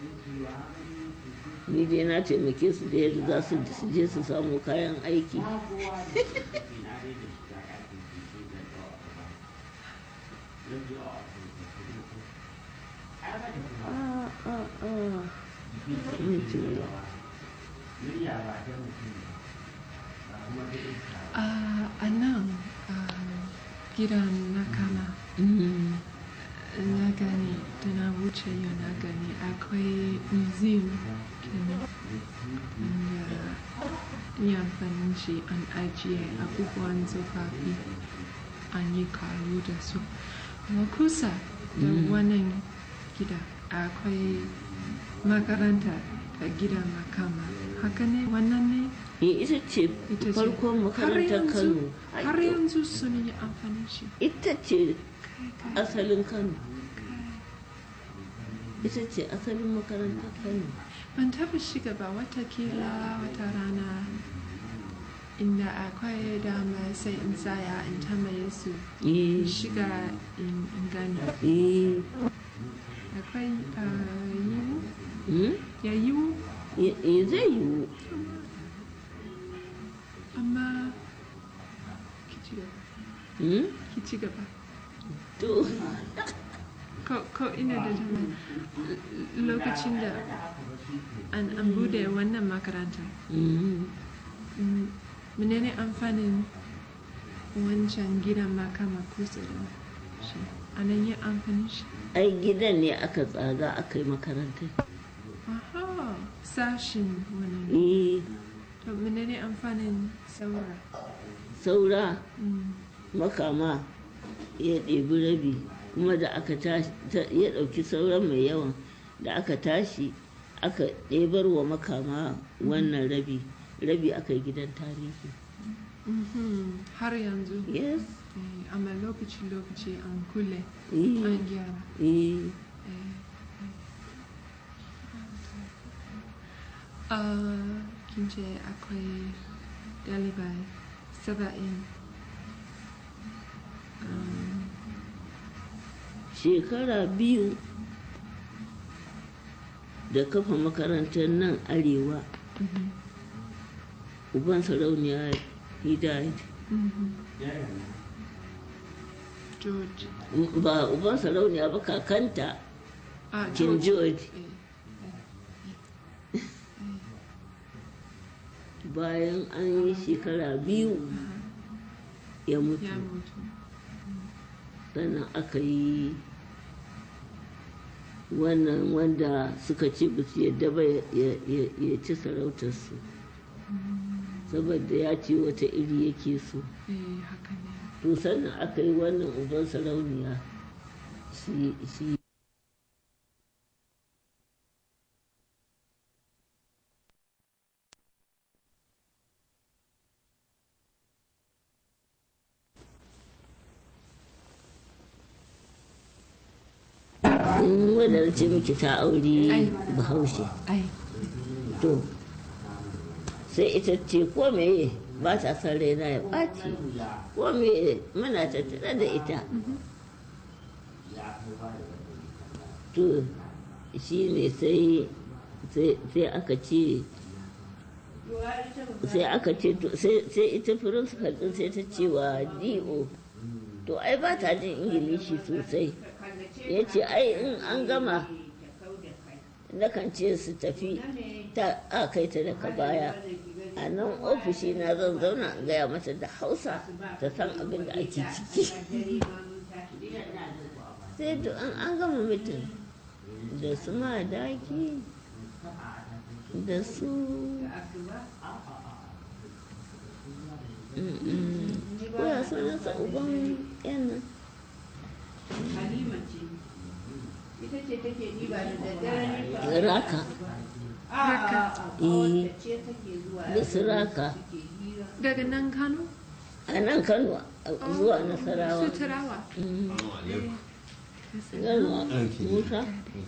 ni dai na taimake su da yadda za su su je su samu kayan aiki Ah, ah, ah. Mutum. Ah, a nan ah, gidan na kama Mm. na gani da na wuce yau na gani akwai museum kenan da yi amfani shi an ajiye abubuwan tsofaffi an yi karu da su kuma kusa da wannan gida akwai makaranta da gidan makama haka ne wannan ne Eh, ita ce ita ce farkon har makarantar yanzu Kano. Ai, har to, yanzu sun yi amfani shi Ita ce kai kai asalin Kano. kai Ita ce asalin makarantar Kano. ban taba shiga ba watakila wata rana inda akwai dama sai in tsaya in tambaye su in Eh, shiga in in gani eh, akwai ah, yiwu hmm? ya yiwu Eh, eh, zai yiwu. amma ki ci gaba Hmm? ki ci gaba to ko ko ina da tambaya L- lokacin da an an bude wannan makaranta mm, mm, menene amfanin wancan gidan makama kusa da shi anan yi amfanin shi ai gidan ne aka tsaga aka yi makarantar aha sashin wannan eh to menene amfanin saura saura Mm, makama ya ɗebi rabi kuma da aka tashi ta- ya ɗauki sauran mai yawan da aka tashi aka ɗebar wa makama wannan rabi rabi aka yi gidan tarihi mhm, har yanzu yes eh, amma lokaci-lokaci an kule eh, an gyara eh, Uh, kin ce akwai dalibai saba'in um, shekara biyu da kafa makarantar nan arewa mhm, uban sarauniya he died mhm. George ba uban sarauniya ba kakanta ah, king george eh, bayan an yi shekara biyu ya mutu ya mutu sannan aka yi wannan wanda suka ce ba su yadda ba ya- ya ya ci sarautarsu saboda ya ce wata iri yake so eh, haka ne to sannan aka yi wannan uban sarauniya shi shi in wadda ce miki ta aure Ai. bahaushe ai to sai ita ce ko meye ba ta son raina ya ɓaci ko meye muna tattare da ita to shi ne sai sai sai aka ce sai aka ce to sai sai ita principal din sai ta ce wa do to ai ba ta jin ingilishi sosai ya ce ai in an gama nakan ce su tafi ta a kai ta daga baya a nan ofishi na zan zauna in gaya mata da hausa ta san abin da ake ciki sai to an an gama mutum da su ma daki da su ko ya sunansa uban yan nan Halima ce. Ita ce take ɗiba da daddare ne fa. raka A a a Eh. wanda ce take zuwa. da su raka Take hira. daga nan kano a nan kano a- zuwa nasarawa su tarawa Mm. eh, Yarwa, Musa?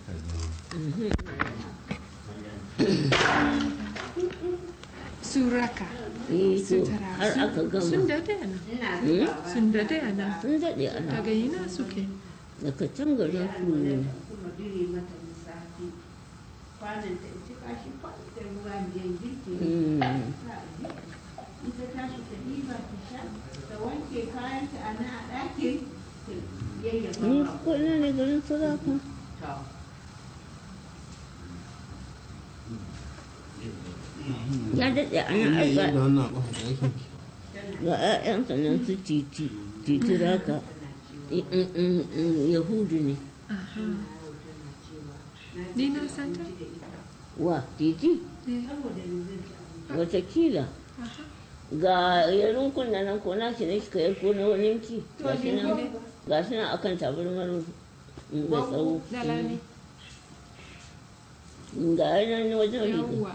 su raka Eh, su to, tarawa har aka sun gama dade a nan Ina Hmm? zuwa sun dade a nan sun daɗe ana daga ina suke daga can garin su ne kuma dire mata lissafi. Kwanan ta ci kashi kwanan da ruwa biyan girki. Mm. Ita tashi ta ɗiba ta sha, ta wanke kayanta a nan a ɗakin. ta yayyafa ni ma ko ina ne garin sarrafa ta. ya daɗe ana aika ga 'ya'yansa nan su titi titi raka I- in- in- in yahudu ne aha ni na santa wa titi eh, watakila aha ga yarin kunna nan ko na shi ne kika yar ko na wani yanki ga shi nan ga shi nan akan tabarmar mai tsawo dalani ga yanar wajen riga yawwa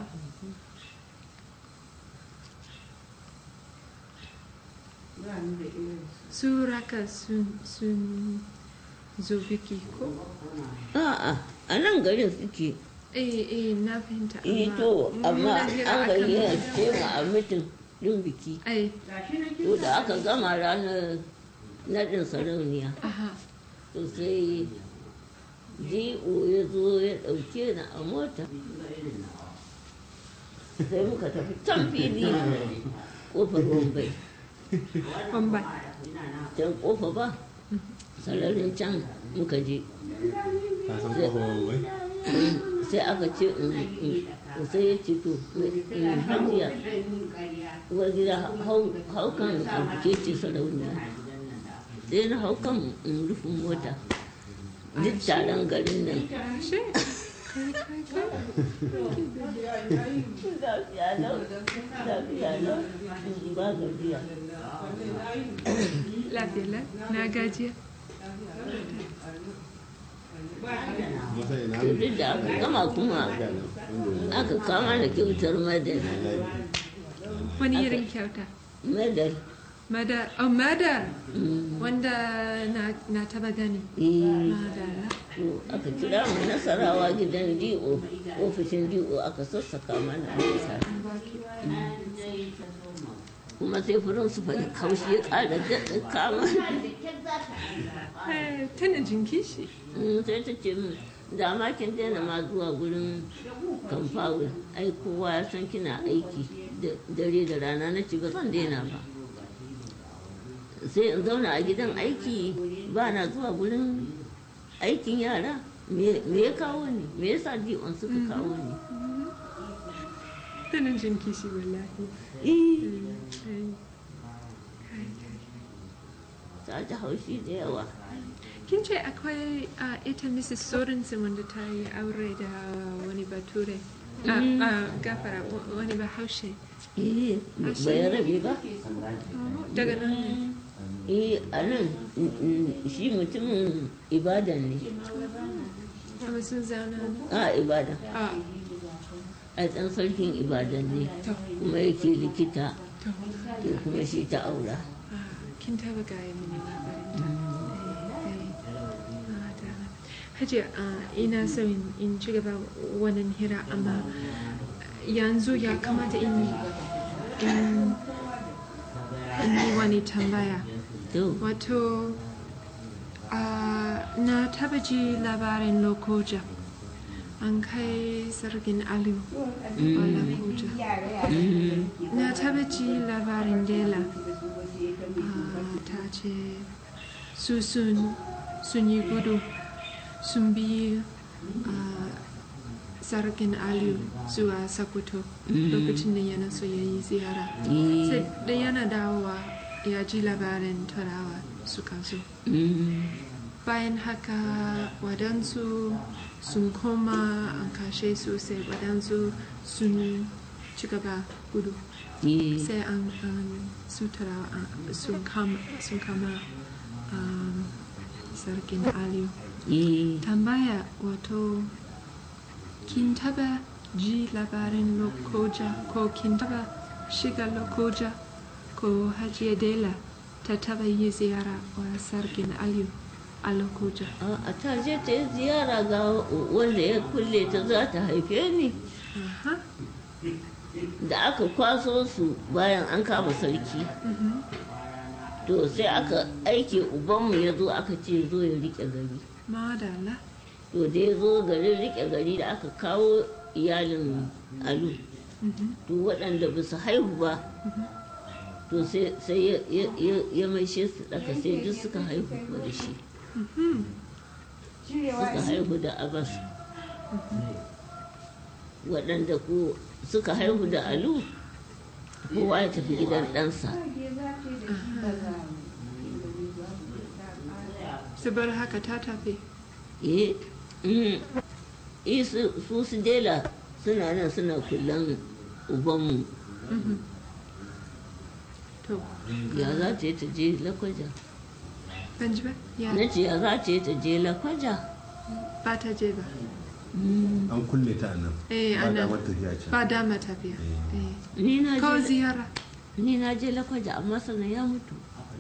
Ba ni da irin su raka sun sun zo biki ko a'a a nan garin suke eh eh na fahimta eh to amma muna hira an akan gayyace ce mu a mitin din biki ai gashi na kin to da aka gama ranar naɗin sarauniya aha to sai ji'o ya zo ya ɗauke ni a mota sai muka tafi can fili ƙofar wambai Bombay. can ƙofa ba sararin can muka je ka san kofar wai sai aka ce in- in- sai ya ce to in hajiya uwar gida hau hau kan ke ce sarauniya sai na hau kan in rufin mota duk taron garin nan Ashe. Kai kai kai. lafiya lau lafiya lau ba gajiya Lafiya lau. Na gajiya. masa ina to duk da aka gama kuma aka kama da kyautar madal Wani irin kyauta? madal Madar. Oh, madar. Mm, Wanda na, na taba gani. eh, Madara. to aka kira mu nasarawa gidan DO ofishin DO aka sassaka mana nisa kuma sai furin su faɗi kaushi ya ƙara daɗa kama Eh, Tana jin kishi. Mm, sai ta ce min da ma kin daina ma zuwa gurin kamfawo ai kowa ya san kina aiki da dare da rana na ci ba zan daina ba sai in zauna a gidan aiki ba na zuwa gurin aikin yara me me ya kawo ni me yasa dion suka kawo ni Tana jin kishi wallahi. eh Eh, kai, kai. ta ji haushi da yawa Kin ce akwai uh, ita Mrs. Sorensen wanda ta yi aure da wani bature. Ah, ah, gafara wa- wani bahaushe. eh bai rabe ba Oh, Daga nan ne. eh a nan mm, mm, shi mutumin ibadan ne Kuma sun zauna nan. a ibadan Ah, a ɗan sarkin ibadan ne to, kuma yake likita to. to kuma shi ta aura Ah, kin taba gaya mini labarin ta. Eh, eh. Ah, dama. Hajiya, ah, ina so in in ci gaba wannan hira amma yanzu ya kamata in in in yi wani tambaya. to Wato, ah, na taba ji labarin Lokoja. An kai sarkin Aliyu a Lokoja. mm, Na taba ji labarin Dela. Ah, ta ce su sun sun yi gudu sun bi ah, sarkin Aliyu zuwa Sokoto lokacin da yana so ya yi ziyara. eh, Sai da yana dawowa ya ji labarin turawa suka zo. mm, Bayan haka wadansu sun koma an kashe su sai wadansu sun ci gaba gudu. eh, sai an an su turawa an- sun kama sun kama um, sarkin aliyu eh, tambaya wato kin taba ji labarin lokoja ko kin taba shiga lokoja ko hajiya dela ta taba yi ziyara wa sarkin aliyu a lokoja a ta je ta yi ziyara ga wanda ya kulle ta za ta haife ni Aha, da aka kwaso su bayan an kama sarki mhm. to sai aka aike ubanmu ya zo aka ce zo ya rike gari madala to da ya zo garin rike gari da aka kawo iyalin alu Mhm, to waɗanda ba su haihu ba to sai sai ya- ya- ya- ya maishe su ɗaka sai duk suka haihu kuma da shi mhm. suka haihu da abbas waɗanda ko suka haihu da alu kowa ya tafi gidan ɗansa saboda haka ta tafi eh mm, eh, su su su dela suna nan suna kullan ubanmu Mhm. to ya za ta yi ta je lakwaja ban ji ba ya na ce ya za ta yi ta je lakwaja ba ta je ba Mm, an kulle ta a nan Eh, ba a nan. damar tafiya can ba dama tafiya eh. ni na ko je ziyara ni na je lakwaja amma sannan ya mutu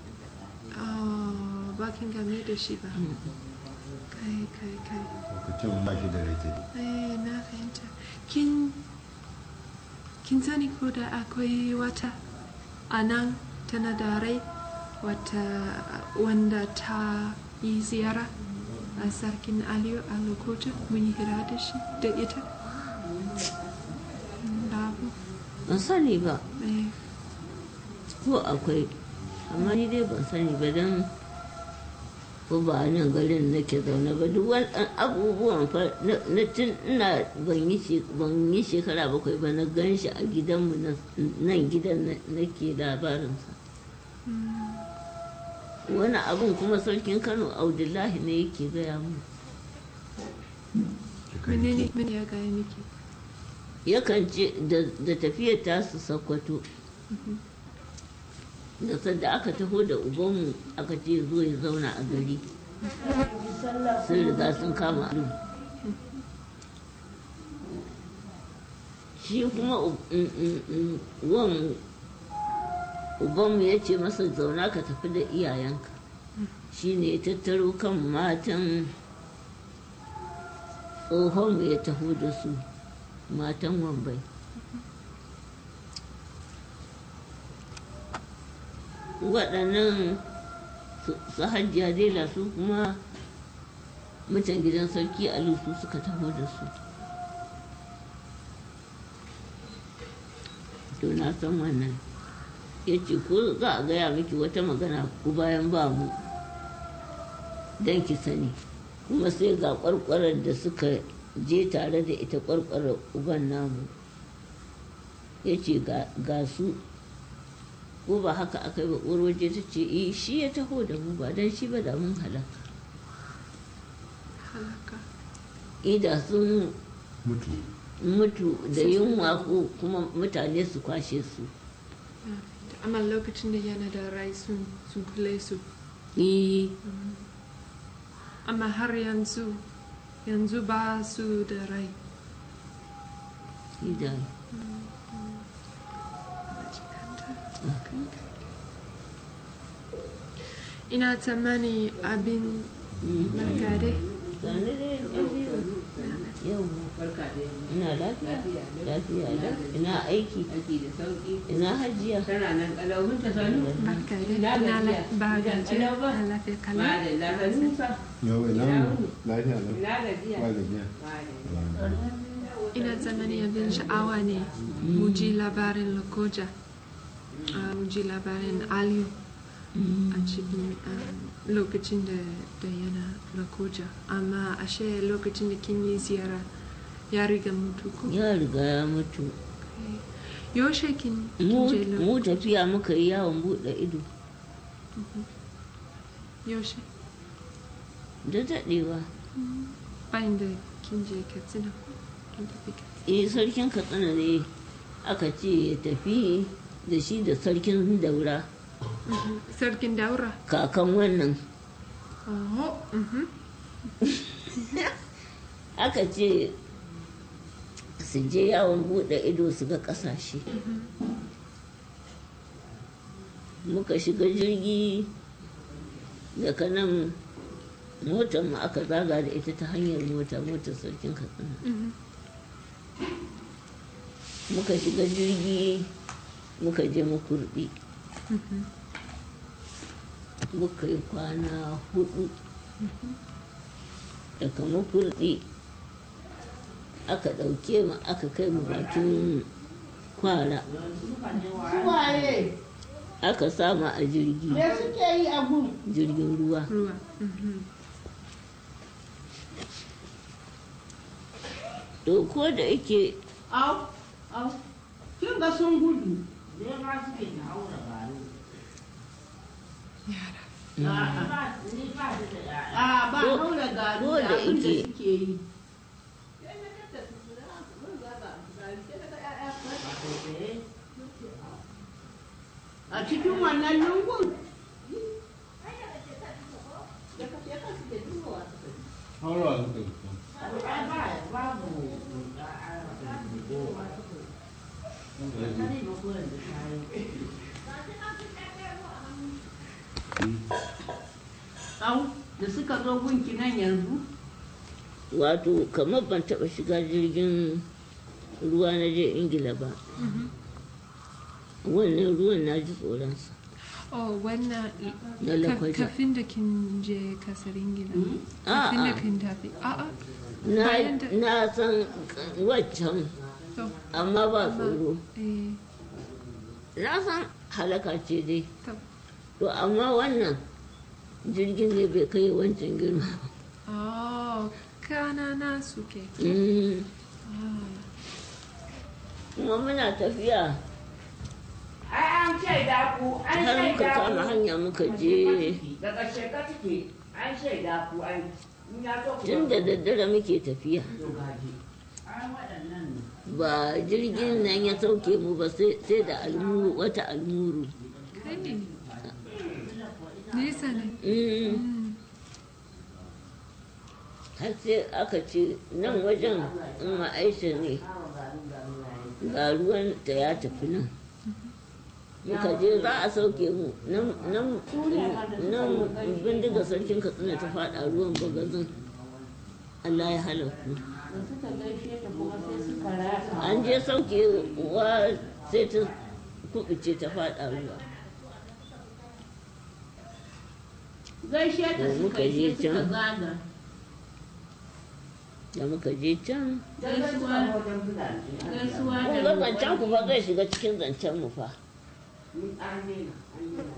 oh, ba kin game da shi ba kai kai kai lokacin ba shi da rake eh, na fahimta kin kin sani ko da akwai wata a nan tana da rai wata wanda ta yi ziyara a sarkin aliyu a lokacin mun yi hira da shi da ita babu ban sani ba eh, ko akwai amma ni dai ban sani ba don ko ba a nan garin nake zaune ba duk wani abubuwan fa na na tun ina ban yi she- ban yi shekara bakwai ba na gan shi a gidanmu nan nan gidan na- nake labarinsa wani abun kuma sarkin kano abdullahi ne yake gaya mu menene mene ya gaya miki yakan ce da- da tafiyar tasu sakwato da sadda aka taho da ubanmu aka ce zo ya zauna a gari sun riga sun kama alu shi kuma u- mm, mm, mm, wan ubanmu ya ce masa zauna ka tafi da iyayenka shi ne ya tattaro kan matan tsohonmu ya taho da su matan wambai waɗannan su su hajjiya dela su kuma mutan gidan sarki alu su suka taho da su to na san wannan ya ce ko za a gaya miki wata magana ku bayan ba mu don ki sani kuma sai ga kwarkwarar da suka je tare da ita kwarkwarar uban namu ya ce ga su ko ba haka aka yi ba uwar waje ta ce eh shi ya taho da mu ba don shi ba da mun halaka halaka ida sun mutu mutu da yunwa ko kuma mutane su kwashe su amma lokacin da yana da rai sun sun kule su eh amma har yanzu yanzu ba su da rai ida ina tsammani abin margade gane dai lafiya yau ina lafiya lafiya da ina aiki Aiki da sauki. ina hajiya Tana nan kalau mun ta sanu. margade Na ina gajiya. ba gajiya Kalau ba. a lafiya Ma kala da lafanusa. yau ina mu lafiya lau Ina gajiya. ba gajiya Ma da ina tsammani abin sha'awa ne mu ji labarin lokoja Ah, mu ji labarin aliyu a cikin ah, lokacin da da yana lokoja amma ashe lokacin da kin yi ziyara ya riga mutu ko ya riga ya mutu yaushe kin kin mu je lo- mu tafiya muka yi yawon buɗe ido yaushe da daɗewa bayan da kin je katsina ko kin tafi katsina eh sarkin katsina ne aka ce ya tafi da shi da sarkin daura Mhm. sarkin daura kakan wannan Oho, mhm. aka ce su je yawon buɗe ido su ga ƙasashe muka shiga jirgi daga nan motar mu aka zaga da ita ta hanyar mota motar sarkin katsina Mhm. muka shiga jirgi muka je makurdi muka yi kwana hudu daga makurdi aka ɗauke mu aka kai mu bakin kwara Suwaye, aka sama a jirgi me suke yi a gun? jirgin ruwa ruwa mhm. to ko da yake Au, au, kin ga sun gudu. yara A ba Ko- haura garu ko da da abin da ike- suke yi. A cikin wannan lungun? haurawa suka yi Au, da suka zo gunki nan yanzu? wato kamar ban taɓa shiga jirgin ruwa na je ingila ba wannan ruwan na ji tsoronsa oh wannan Na ka- lakwaja. kafin da kin je kasar ingila A'a. kafin da kin tafi a'a na, Bayan da- na san waccan to amma ba tsoro eh na san halaka ce dai to to amma wannan jirgin ne bai kai wancan girma Oh, kanana suke. Mm. Ah, kuma muna tafiya Ai an shaida ku, an har muka shaida kama ku. hanya muka je Daga sheka take, an shaida ku an in ya so ku tun da daddare muke tafiya to gaji. An waɗannan ne. ba jirgin nan ya sauke mu ba sai sai da almuru wata almuru kai. Nesa ne. Mm. Mm. har sai aka ce nan wajen in ma aisha ne ga ruwan ta ya tafi nan muka je za a sauke mu nan nan nan bindiga sarkin katsina ta faɗa ruwan bagazin Allah ya halaku Da suka gaishe ta kuma sai suka rasa. an je sauke wa sai ta kubuce ta faɗa ruwa Gaishe ta Da suka muka yi je sai suka can. zaga. da muka je can Gaisuwa gaisuwa kun da ga zancen ku fa zai shiga cikin zancen mu fa An daina, an daina.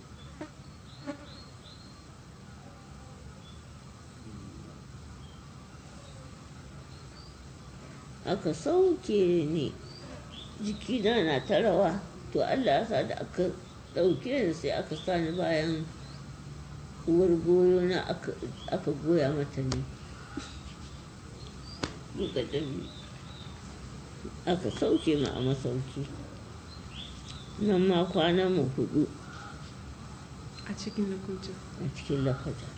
aka sauke ni jikina na ta rawa to Allah ya sa da aka ɗauke ni sai aka sa ni bayan uwar goyo na aka aka goya mata ne duka ɗari aka sauke mu a masauki nan ma kwanan mu hudu A cikin lokuta. a cikin lakata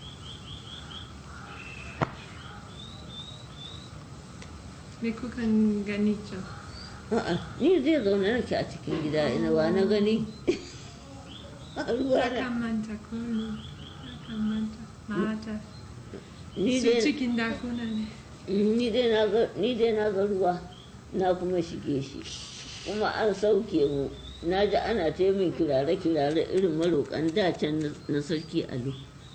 Me kukan gani can? A'a, ni zai zaune nake a cikin gida ina wa na gani a ruwa na Akan ko ne. Akan manta. Mata. ni Su dai cikin dakuna ne. ni dai na ga ni dai na ga ruwa na kuma shige shi kuma an sauke mu na ji ana ta yi min kirare kirare irin maroƙan da can na- na sarki ali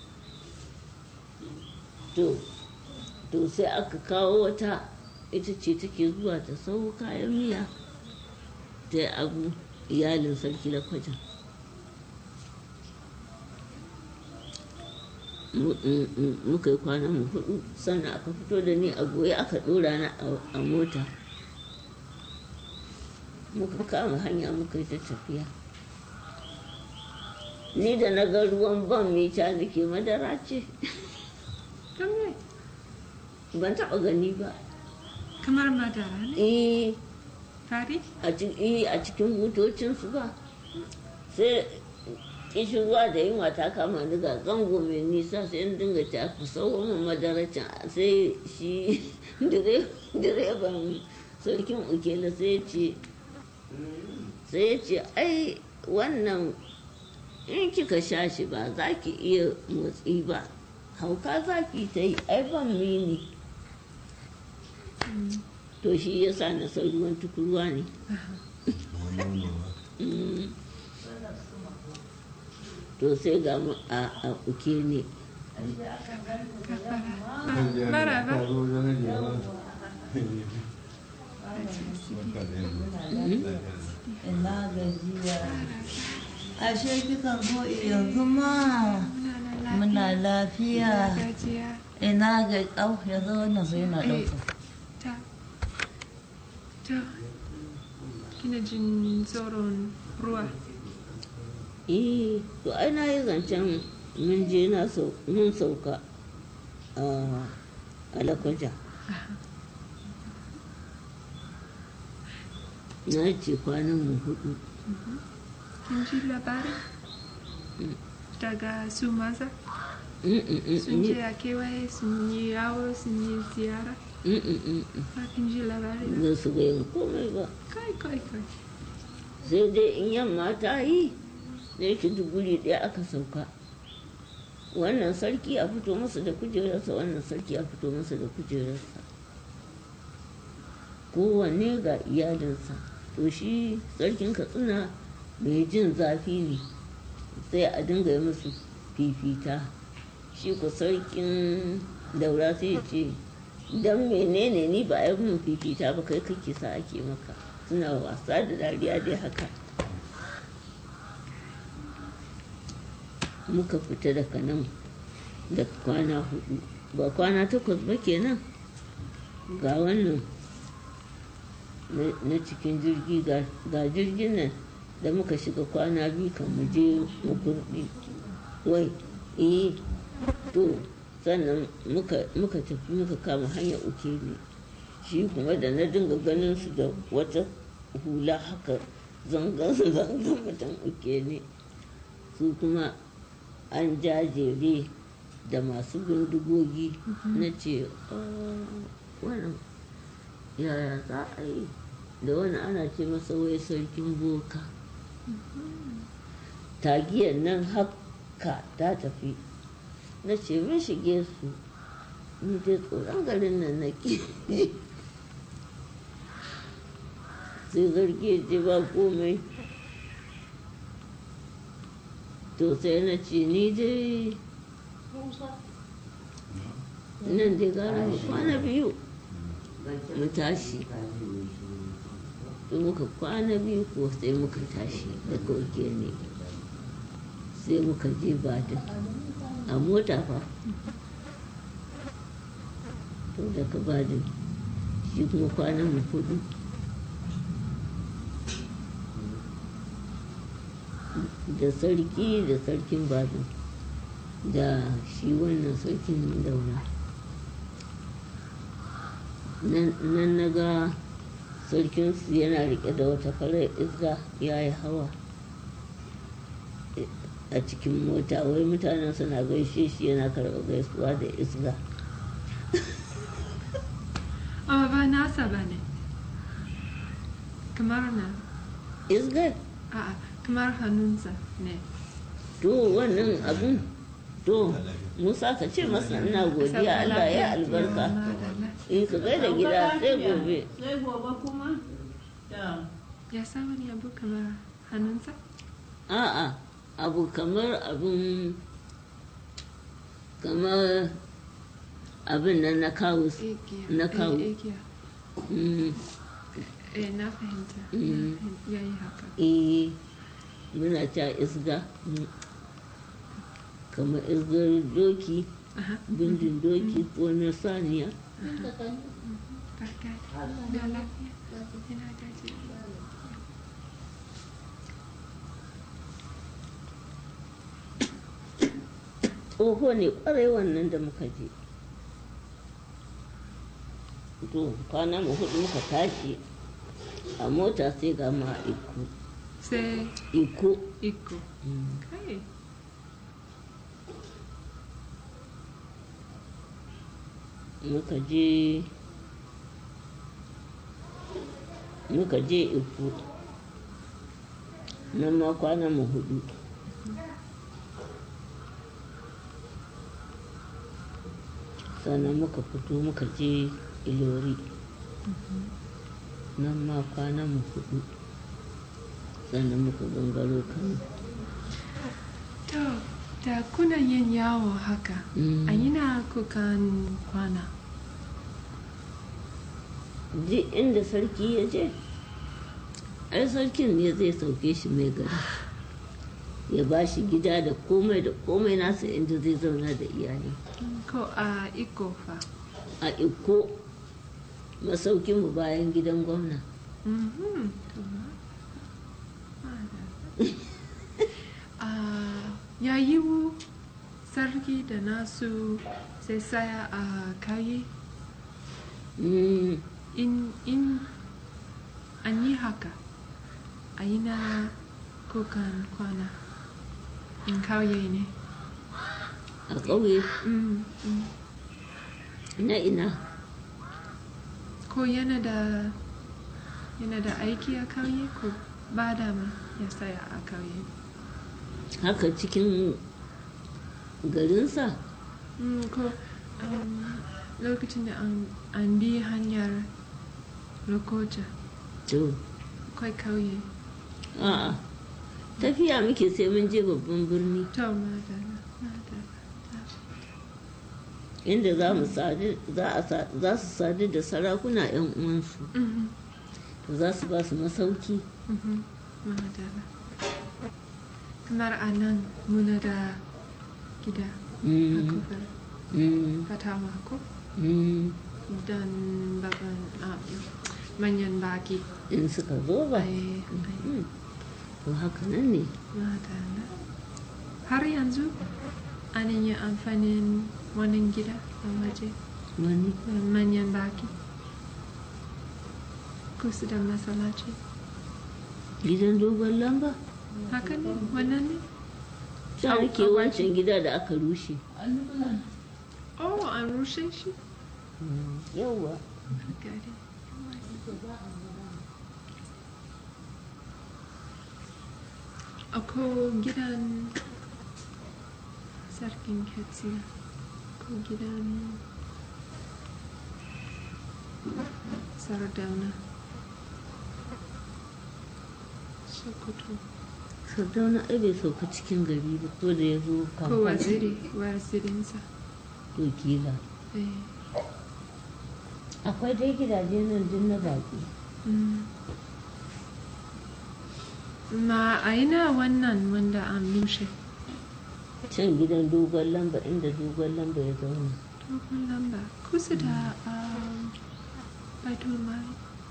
to to sai aka kawo wata ita ce take zuwa ta sau kayan miya ta yi abu iyalin sarki lakwajan mu- mu- mu- muka yi kwanan mu hudu sannan aka fito da ni a goye aka dora na a- a mota muka kama hanya muka yi ta tafiya ni da na ga ruwan ban mita nake madara ce Don me? ban taba gani ba Kamar madara ne. eh Fari? a ci- eh, a cikin butocinsu ba sai kishin ruwa da yunwa ta kama ni ga zango mai nisa sai in dinga ta ku sauwa min madaracin sai shi dire- direban sarkin ukela sai ya ce sai ya ce ai wannan in kika sha shi ba za ki iya motsi ba hauka za ki ta yi ai ban mini to shi ya sa na san ruwan tukurwa ne Mm. to sai ga mu a a uke ne Maraba. Ina gajiya. Ashe kikan zo yanzu ma muna lafiya. Gajiya. Ina ga au yanzu wannan sai yana Eh, ɗauka. ta. Ta. Kina jin tsoron ruwa. eh to ai na yi zancen mun je na sau mun sauka a alakwaja na ce kwanan mu hudu Kin ji labari? Daga su maza? Mm, mm, mm, Sun ni- je a kewaye sun yi yawo sun yi ziyara? mm, mm, mm, mm. Ba kin ji labari ba? ba su ga yin komai ba Kai kai kai. sai dai in yamma ta yi da yake duk guri ɗaya aka sauka wannan sarki a fito masa da kujerarsa wannan sarki a fito masa da kujerarsa kowanne ga iyalinsa to shi sarkin katsina mai jin zafi ne sai a dinga yi musu fifita shi ko sarkin daura sai ya ce don menene ni ba a yi mun fifita ba kai kake sa ake maka suna wasa da dariya dai haka muka fita daga nan da kwana hudu ba kwana takwas ba kenan ga wannan na- na cikin jirgi ga ga jirgin nan da muka shiga kwana biyu kan mu je makurdi wai eh to sannan muka muka tafi muka kama hanyar uke ne shi kuma da na dinga ganin su da wata hula haka zangan zangan mutum uke ne su kuma an jajere da masu bindigogi na ce "Ah, wannan yaya za a yi da wani ana ce masa wai sarkin boka tagiyar nan haka ta tafi na ce mun shige su ni dai tsoron garin nan na ke sai zargi ce ba komai to sai na ce ni dai nan dai gara mu kwana biyu mu tashi da muka kwana biyu ko sai muka tashi daga wake ne sai muka je badin a mota fa to daga badin shi kuma kwanan mu hudu da sarki da sarkin badin da shi wannan sarkin daura nan na ga sarkinsu yana rike da wata farar iska ya yi hawa a cikin mota wai mutanen suna gaishe shi yana karɓar gaisuwa da iska Oh, ba nasa ba ne. Kamar na. iska A'a, kamar hannunsa ne. to wannan abin to musa ka ce masa ina godiya allah ya albarka Madalla. in ka gaida gida sai gobe Sai gobe kuma? Da. Ya sa wani abu kamar hannunsa? a'a abu kamar abin kamar abin nan na kawo Igiya. Na kawo. Eh, Igiya. Mm, Eh, na fahimta. Mm. Ya yi haka. eh muna ta isga mm, kamar isgar doki Aha. bindin doki ko na saniya Barka. Da lafiya. Ina gaji. tsoho ne kwarai wannan da muka je to kwana mu hudu muka tashi a mota sai ga ma iko Sai iko iko. Mm. Kai. muka je muka je iko nan ma kwana mu hudu sannan muka fito muka je ilori nan ma kwana mu hudu sannan muka gangaro kano To, da kuna yin yawo haka, Mm. a yana kukan kwana. duk inda sarki ya je ai sarkin ne zai sauke shi mai gari ya ba shi gida da komai da komai nasa inda zai zauna da iyali Ko a iko fa. a iko masaukinmu bayan gidan gwamna Mhm. To, ma- madalla. Ah, ya yiwu sarki da nasu sai saya a kauye Mm, in in an yi haka a yi na kukan kwana in kauye ne a ƙauye Mm, mm. na ina ko yana da yana da aiki a kauye ko ba dama ya saya a kauye haka cikin garinsa Mm, ko um, lokacin da an, an bi hanyar lokoja to kai kauye a'a tafiya muke sai mun je babban birni to madara madara inda za mu sadu za a sa- za su sadu da sarakuna 'yan uwansu Mhm, za su ba su masauki mhm, madara kamar a nan muna da gida a Mm, kofar mm, fatawa ko mm. dan baban ah, manyan baki in suka zo ba ai ai Mm. to haka nan ne madalla har yanzu an yi amfanin wannan gida a waje wani da manyan baki kusa da masallaci gidan dogon lamba haka ne wannan ne ta Au, ake au, wancan gida da aka rushe oh an rushe shi yauwa gari Ako gidan sarkin katsina ko gidan sardauna sokoto sardauna ai bai sauka cikin gari ba ko da ya zo ko kamfani waziri wazirinsa to kila eh, akwai dai gidaje nan din na baki mm. ma a ina wannan wanda an rushe can gidan dogon lamba inda dogon lamba ya zauna dogon lamba kusa da um, baitul mali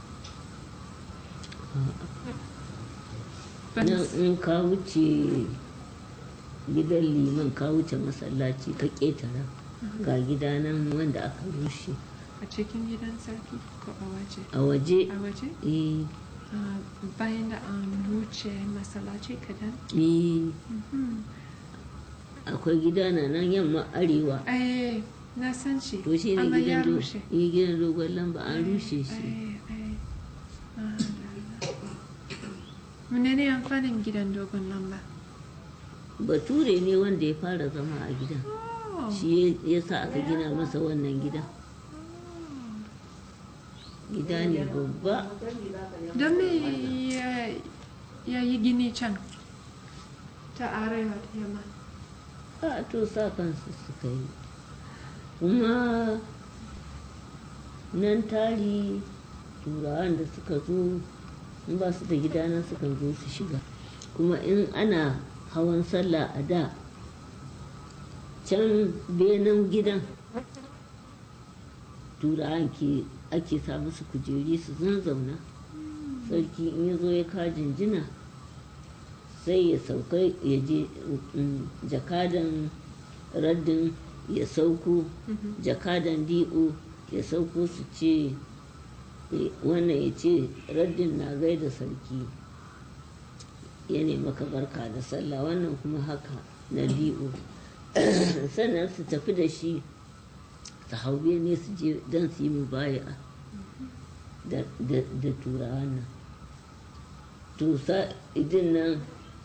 Ban nan s- in ka wuce gidan liman ka wuce masallaci ka ƙetara ga gida nan wanda aka rushe a cikin gidan sarki ko a waje a waje a waje eh Ah, bayan da an wuce masallaci kadan eh Mhm. akwai gida na nan yamma arewa eh na san shi to shi ne amma ya gidan do- rushe eh, gidan dogon lamba an rushe shi Eh, eh. Ah, da- da. menene amfanin gidan dogon lamba bature ne wanda ya fara zama a gidan Oh, shi ya sa aka gina masa wannan gida gida ne babba don me ya, ya yi gini can ta arewa ta yamma a to sa kansu suka yi kuma nan tari turawan da suka zo in ba su da gida nan sukan zo su shiga kuma in ana hawan sallah a da can benin gidan turawan ke ake sa musu kujeri su zanzauna sarki in ya zo ya ka jinjina sai ya sauka ya je mm, jakadan raddin ya sauko jakadan di'o ya sauko su ce eh, wannan ya ce raddin na gaida sarki ya maka barka da sallah wannan kuma haka na di'o sannan su tafi da shi su hau ne su je don su yi mubaya da da- da turawan nan to sa idin nan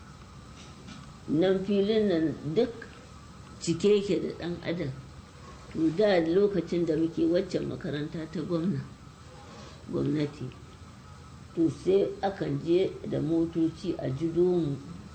nan filin nan duk cike yake da ɗan adam to da lokacin da muke waccan makaranta ta gwamna gwamnati to sai akan je da motoci a jido mu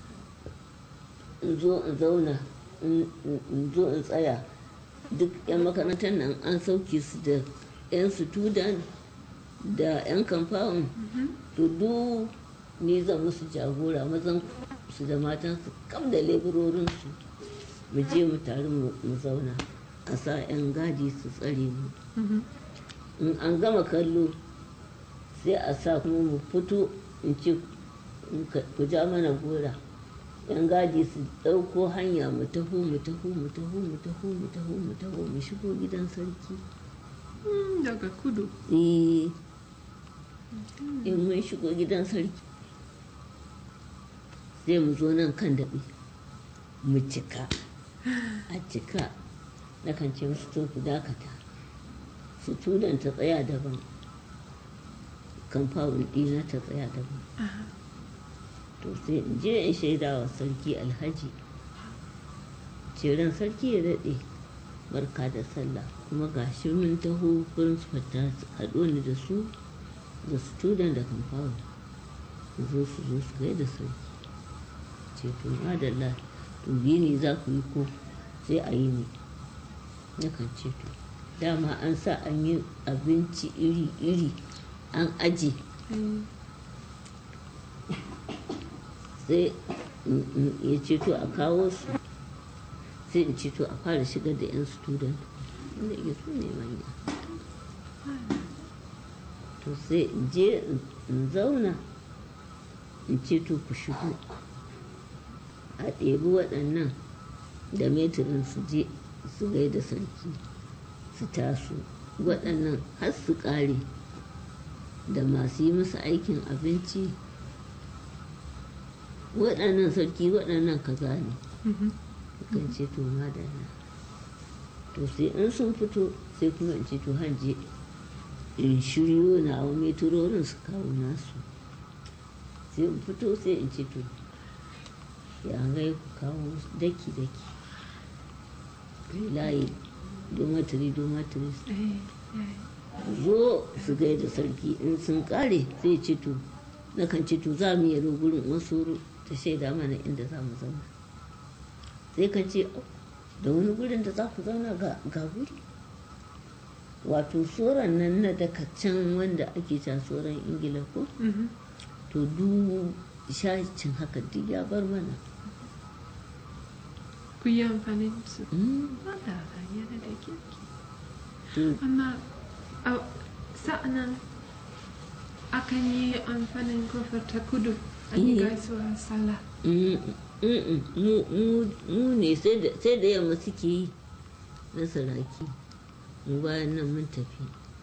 in zo in zauna in in zo in tsaya duk 'yan makarantar nan an sauke su da 'yan student da 'yan kamfawon to duk ni zan musu jagora mazan su da matan su kam da leburorinsu mu je mu tare mu mu zauna a sa 'yan gadi su tsare mu Mhm. in an gama kallo sai a sa kuma mu fito in ce in ka- ku ja mana gora yan gadi su ɗauko hanya mu taho mu taho mu taho mu taho mu taho mu taho mu shigo gidan sarki Mm, daga kudu eh in mun shigo gidan sarki sai mu zo nan kan daɓe mu cika a cika na kan ce musu to ku dakata su tudan ta tsaya daban kamfawun ɗina ta tsaya daban Aha. to sai in je in shaida wa sarki alhaji ceren sarki ya daɗe barka da sallah kuma ga shi mun taho principal ta haɗo ni da su da student da kamfawun su zo su zo su gaida sarki ce to madalla to ne za ku yi ko sai a yi ne na kan ce to dama an sa an yi abinci iri-iri an aje Eh, sai mm, mm, ya ce to a kawo su sai in ce to a fara shigar da 'yan student wanda ke su ne manya to sai in je in zauna in ce to ku shigo a ɗebi waɗannan da metirin su je su gaida sarki su taso waɗannan har su ƙare da masu yi musu aikin abinci waɗannan sarki waɗannan kaza ne kan ce to madalla to sai in sun fito sai kuma in ce to hanje in shiryo na wa meturorin su kawo nasu sai in fito sai in ce to ya gai ku kawo daki-daki layi domatiri domatiri Eh, eh. zo su gaida sarki in sun kare sai ce to na kan ce to za mu yi gurin wasu ta shaida mana inda za mu zauna sai ka ce "Oh, da wani gurin da za ku zauna ga ga guri wato tsoron nan na daga can wanda ake can tsoron ingila ko Mhm. to duk shacin haka duk ya bar mana Ku yi amfani da su. Mm, Madara yana da kirki. to Amma a sa'anan akan yi amfanin kofar ta kudu a yi Eh. gaisuwar sallah. Mm, mm, mm, mu mu- mu ne sai da sai da yamma suke yi na saraki mu bayan nan mun tafi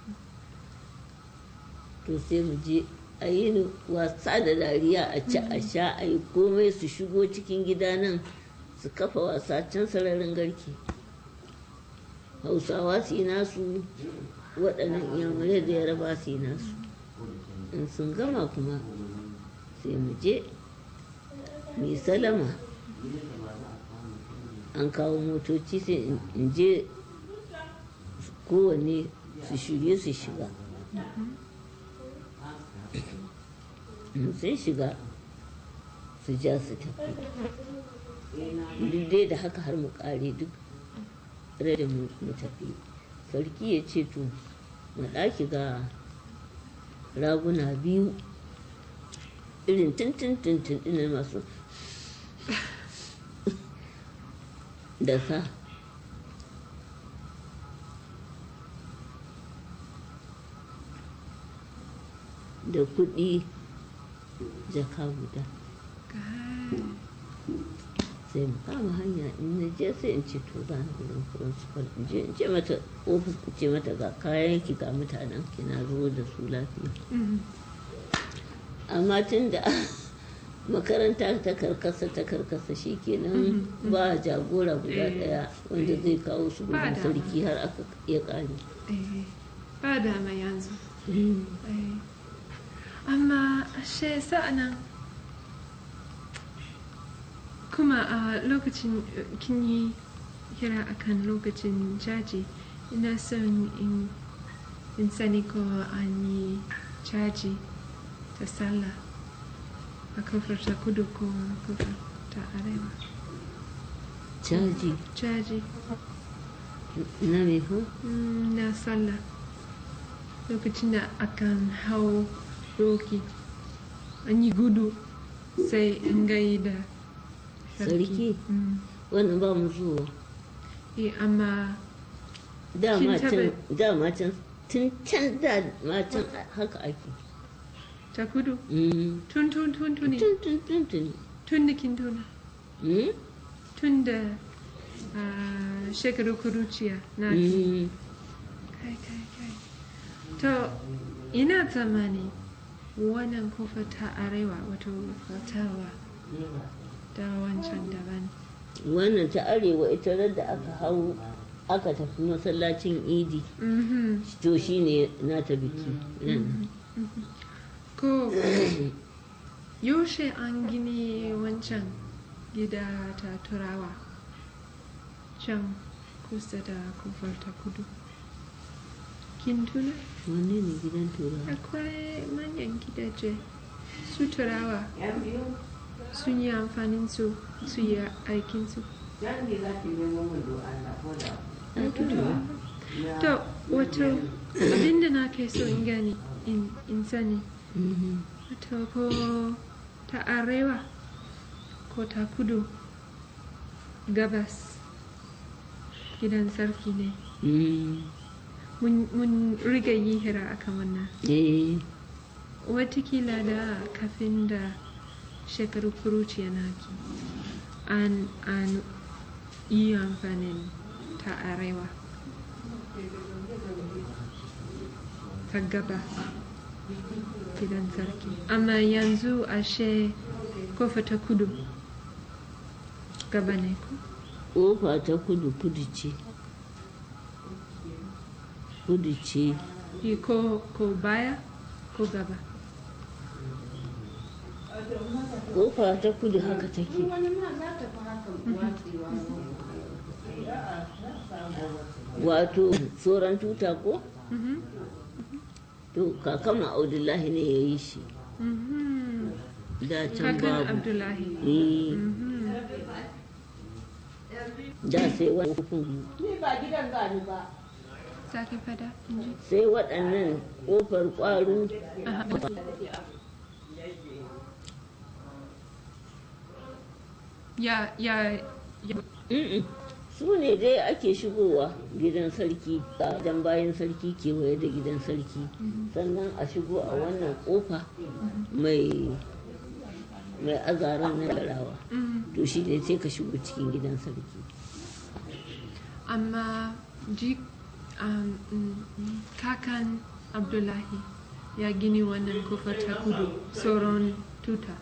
to sai mu je a yi ni wasa da dariya a ci a sha a yi komai su shigo cikin gida nan su kafa wasa can sararin garke hausawa su yi nasu waɗannan iyamurai da yaraba su yi nasu in sun gama kuma sai mu je mai salama an kawo motoci sai in- in je kowanne su shirye su shiga in sun shiga su ja su tafi duk dai da haka har mu kare duk da mu mu tafi sarki ya ce to mu ɗaki ga raguna biyu irin tintin tintin ɗin masu da sa da kuɗi jaka guda Geil. sai mu kama hanya in na je sai in ce to za ni wurin principal in je in ce mata ofis in ce mata ga kayan ki ga mutanen ki na zo da su lafiya Mhm. amma tun da makaranta ta karkasa ta karkasa shi kenan ba jagora guda Eh. daya wanda zai kawo su Ba gudun dama. sarki har aka ya kare Eh, ba dama yanzu. Eh. Amma ashe sa'anan kuma a lokacin eh, kin yi kira akan lokacin caji ina son in, in sani ko an yi caji ta sallah a kofar ta kudu ko kofar ta arewa caji caji na me fa Mm, na sallah lokacin da akan hau doki an yi gudu sai in gai da Sarki? Mm. wannan ba mu zuwa Eh, amma dama Kin can taɓa- dama can tun can da ma can haka ake ta kudu Mm. tun tun tun tuni tun tun tun tun tun da kin tuna Mm? tun da ah, shekaru kuruciya na ki Mm. kai kai kai to ina tsammani wannan kofa ta arewa wato fatawa da wancan daban wannan ta arewa ita ran da aka hau aka tafi masallacin idi Mhm. to shine nata biki nan ko yaushe an gini wancan gida ta turawa can kusa da kofar ta kudu kin tuna wanne ne gidan turawa akwai manyan gidaje su turawa Yan biyu, sun yi amfanin su su yi aikin su yan ne za ki nemo min do Allah ko da. ai turawa to wato abinda na kai so in gani in in sani Mhm. wato ko ta arewa ko ta kudu gabas gidan sarki ne Mm, mun mun riga yi hira akan wannan eh watakila da kafin da shekaru kuruciya naki an an yi amfanin ta arewa ta gaba gidan sarki amma yanzu ashe kofa ta kudu gaba ne ko ƙofa ta kudu kudu ce kudu ce Yi ko ko baya ko gaba ƙofa ta kudu haka take wani ma za ta fi haka watsewa wato tsoron tuta ko Mhm, to kakanmu abdullahi ne ya yi shi mhm. da can kakan babu abdullahi Eh, Mhm. da sai wani hukun ni ba gidan gani ba Sake fada inji sai waɗannan ƙofar ƙwaro Aha. ya ya ya Mm-mm. su ne dai ake shigowa gidan sarki a dan bayan sarki kewaye da gidan sarki sannan a shigo a wannan kofa mai mai azaran na garawa Mhm. to shi ne sai ka shigo cikin gidan sarki amma ji um, mm, mm, kakan abdullahi ya gini wannan kofar ta kudu sauran tuta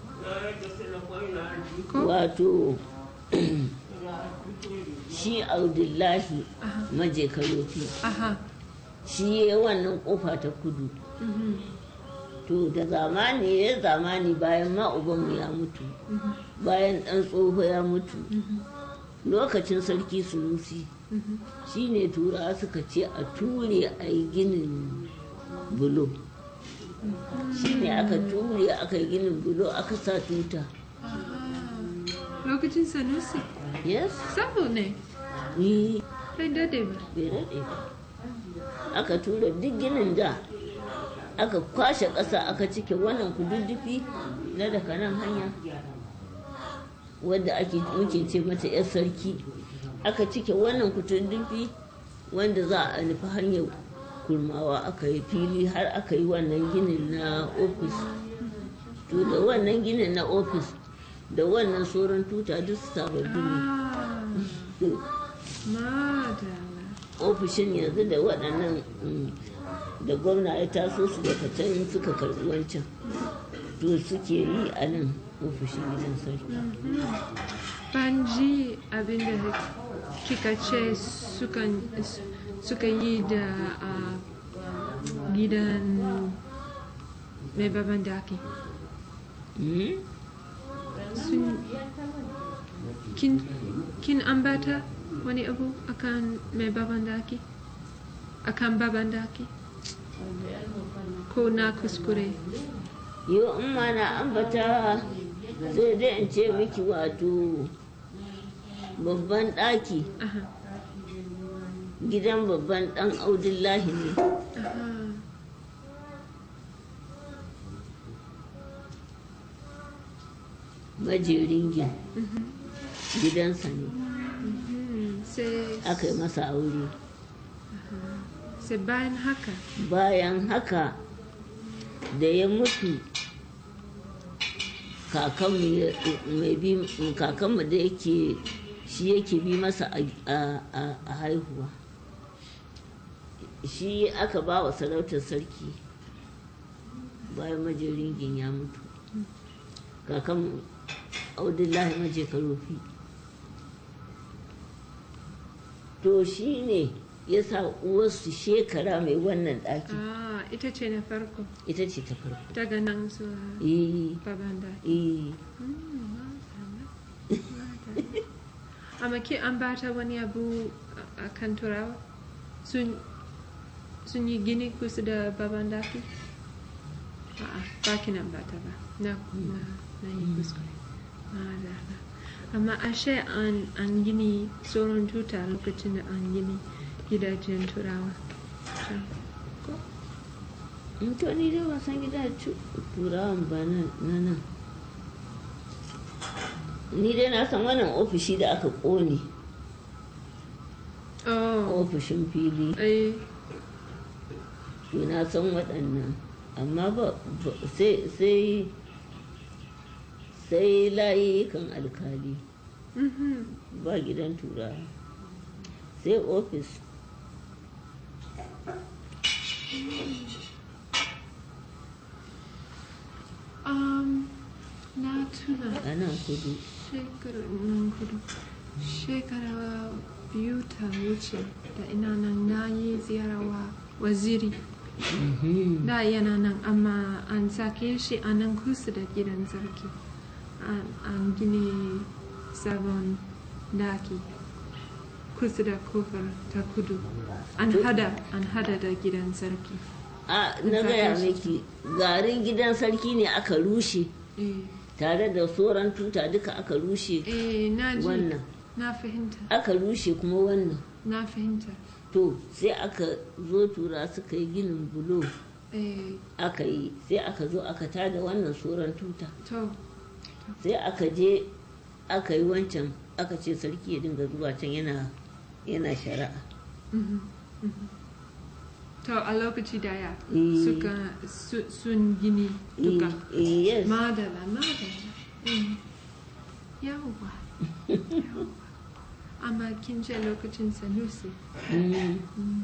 ko wato shi abdullahi aha maje karofi aha shi ya wannan kofa ta kudu mhm, to da zamani ya zamani bayan ma ubanmu ya mutu bayan ɗan tsoho ya mutu lokacin sarki sunusi mhm. shine turawa suka ce a ture a yi ginin bulo shine aka ture aka yi ginin bulo aka sa tuta Aha. lokacin sanusi yes sabo ne ni bai dade ba bai daɗe ba aka tura duk ginin da aka kwashe ƙasa aka cike wannan kududdufi na daga nan hanya wadda ake muke ce mata 'yar sarki aka cike wannan kududdufi wanda za a nufi hanyar kurmawa aka yi fili har aka yi wannan ginin na ofis to da wannan ginin na ofis da wannan sauran tuta duk sababbi ne ah madala ofishin yanzu da waɗannan mm, da gwamna ya taso su daga can suka karɓi wancan to suke yi a nan ofishin gidan sarki ban ji abinda kika ce sukan suka yi da a gidan mai baban daki Mm? sun kin, kin ambata wani abu akan mai baban daki akan baban daki ko na kuskure yau in ma na ambata sai dai in ce miki wato babban ɗaki aha gidan babban ɗan audullahi ne aha majeringin mhm, gidansa ne mhm. sai aka yi masa aure sai bayan haka bayan haka da ya mutu kakanmu ya- mai bi kakanmu da yake shi yake bi masa a- a a- a haihuwa shi aka ba wa sarautar sarki bayan majeringin ya mutu kakanmu audullahi maje karofi to shi ne ya sa uwarsu shekara mai wannan ɗaki ah ita ce na farko ita ce ta farko daga nan zuwa eh baban daki eh amma ke an bata wani abu a kan turawa sun sun yi gini kusa da baban daki a'a ba ki nan bata ba na na na yi kuskure Madalla. amma ashe an an gini tsoron tuta lokacin da an gini gidajen turawa Can. ko in to ni dai wasan gida cu- turawan ba na na nan ni dai na san wannan ofishi da aka ƙone Oh. ofishin fili Eh. to na san waɗannan amma ba ba- sai sai sai layukan alkali Mhm. ba gidan tura sai ofis Um, na tuna a nan kudu shekara nan kudu. Shekara biyu ta wuce da ina nan na yi ziyarawa waziri. Da yana nan amma an sake shi a nan kusa da gidan sarki. An, an gine sabon daki kusa da kofar ta kudu. An hada, an hada da gidan sarki. a na gaya miki garin gidan sarki ne aka rushe Eh, tare da sauran tuta duka aka rushe eh na ji. wannan Na fahimta, aka rushe kuma wannan na fahimta. to sai aka zo tura suka yi ginin bulo Eh, aka yi sai aka zo aka tada wannan sauran tuta to, sai aka je aka yi wancan aka ce sarki ya dinga zuwa can yana yana shari'a mhm, mhm. to a lokaci daya Eh. suka su, sun gini duka. Eh, eh, yes Madala, madala. Mm. Yawwa, yawwa. Amma kin ce lokacin Sanusi. Mm. Mm.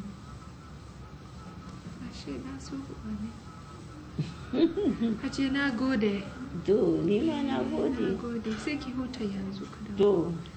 Ashe na so kuwa ne. Ace na gode. to ni ma na Na gode gode. Sai ki huta yanzu kadan. to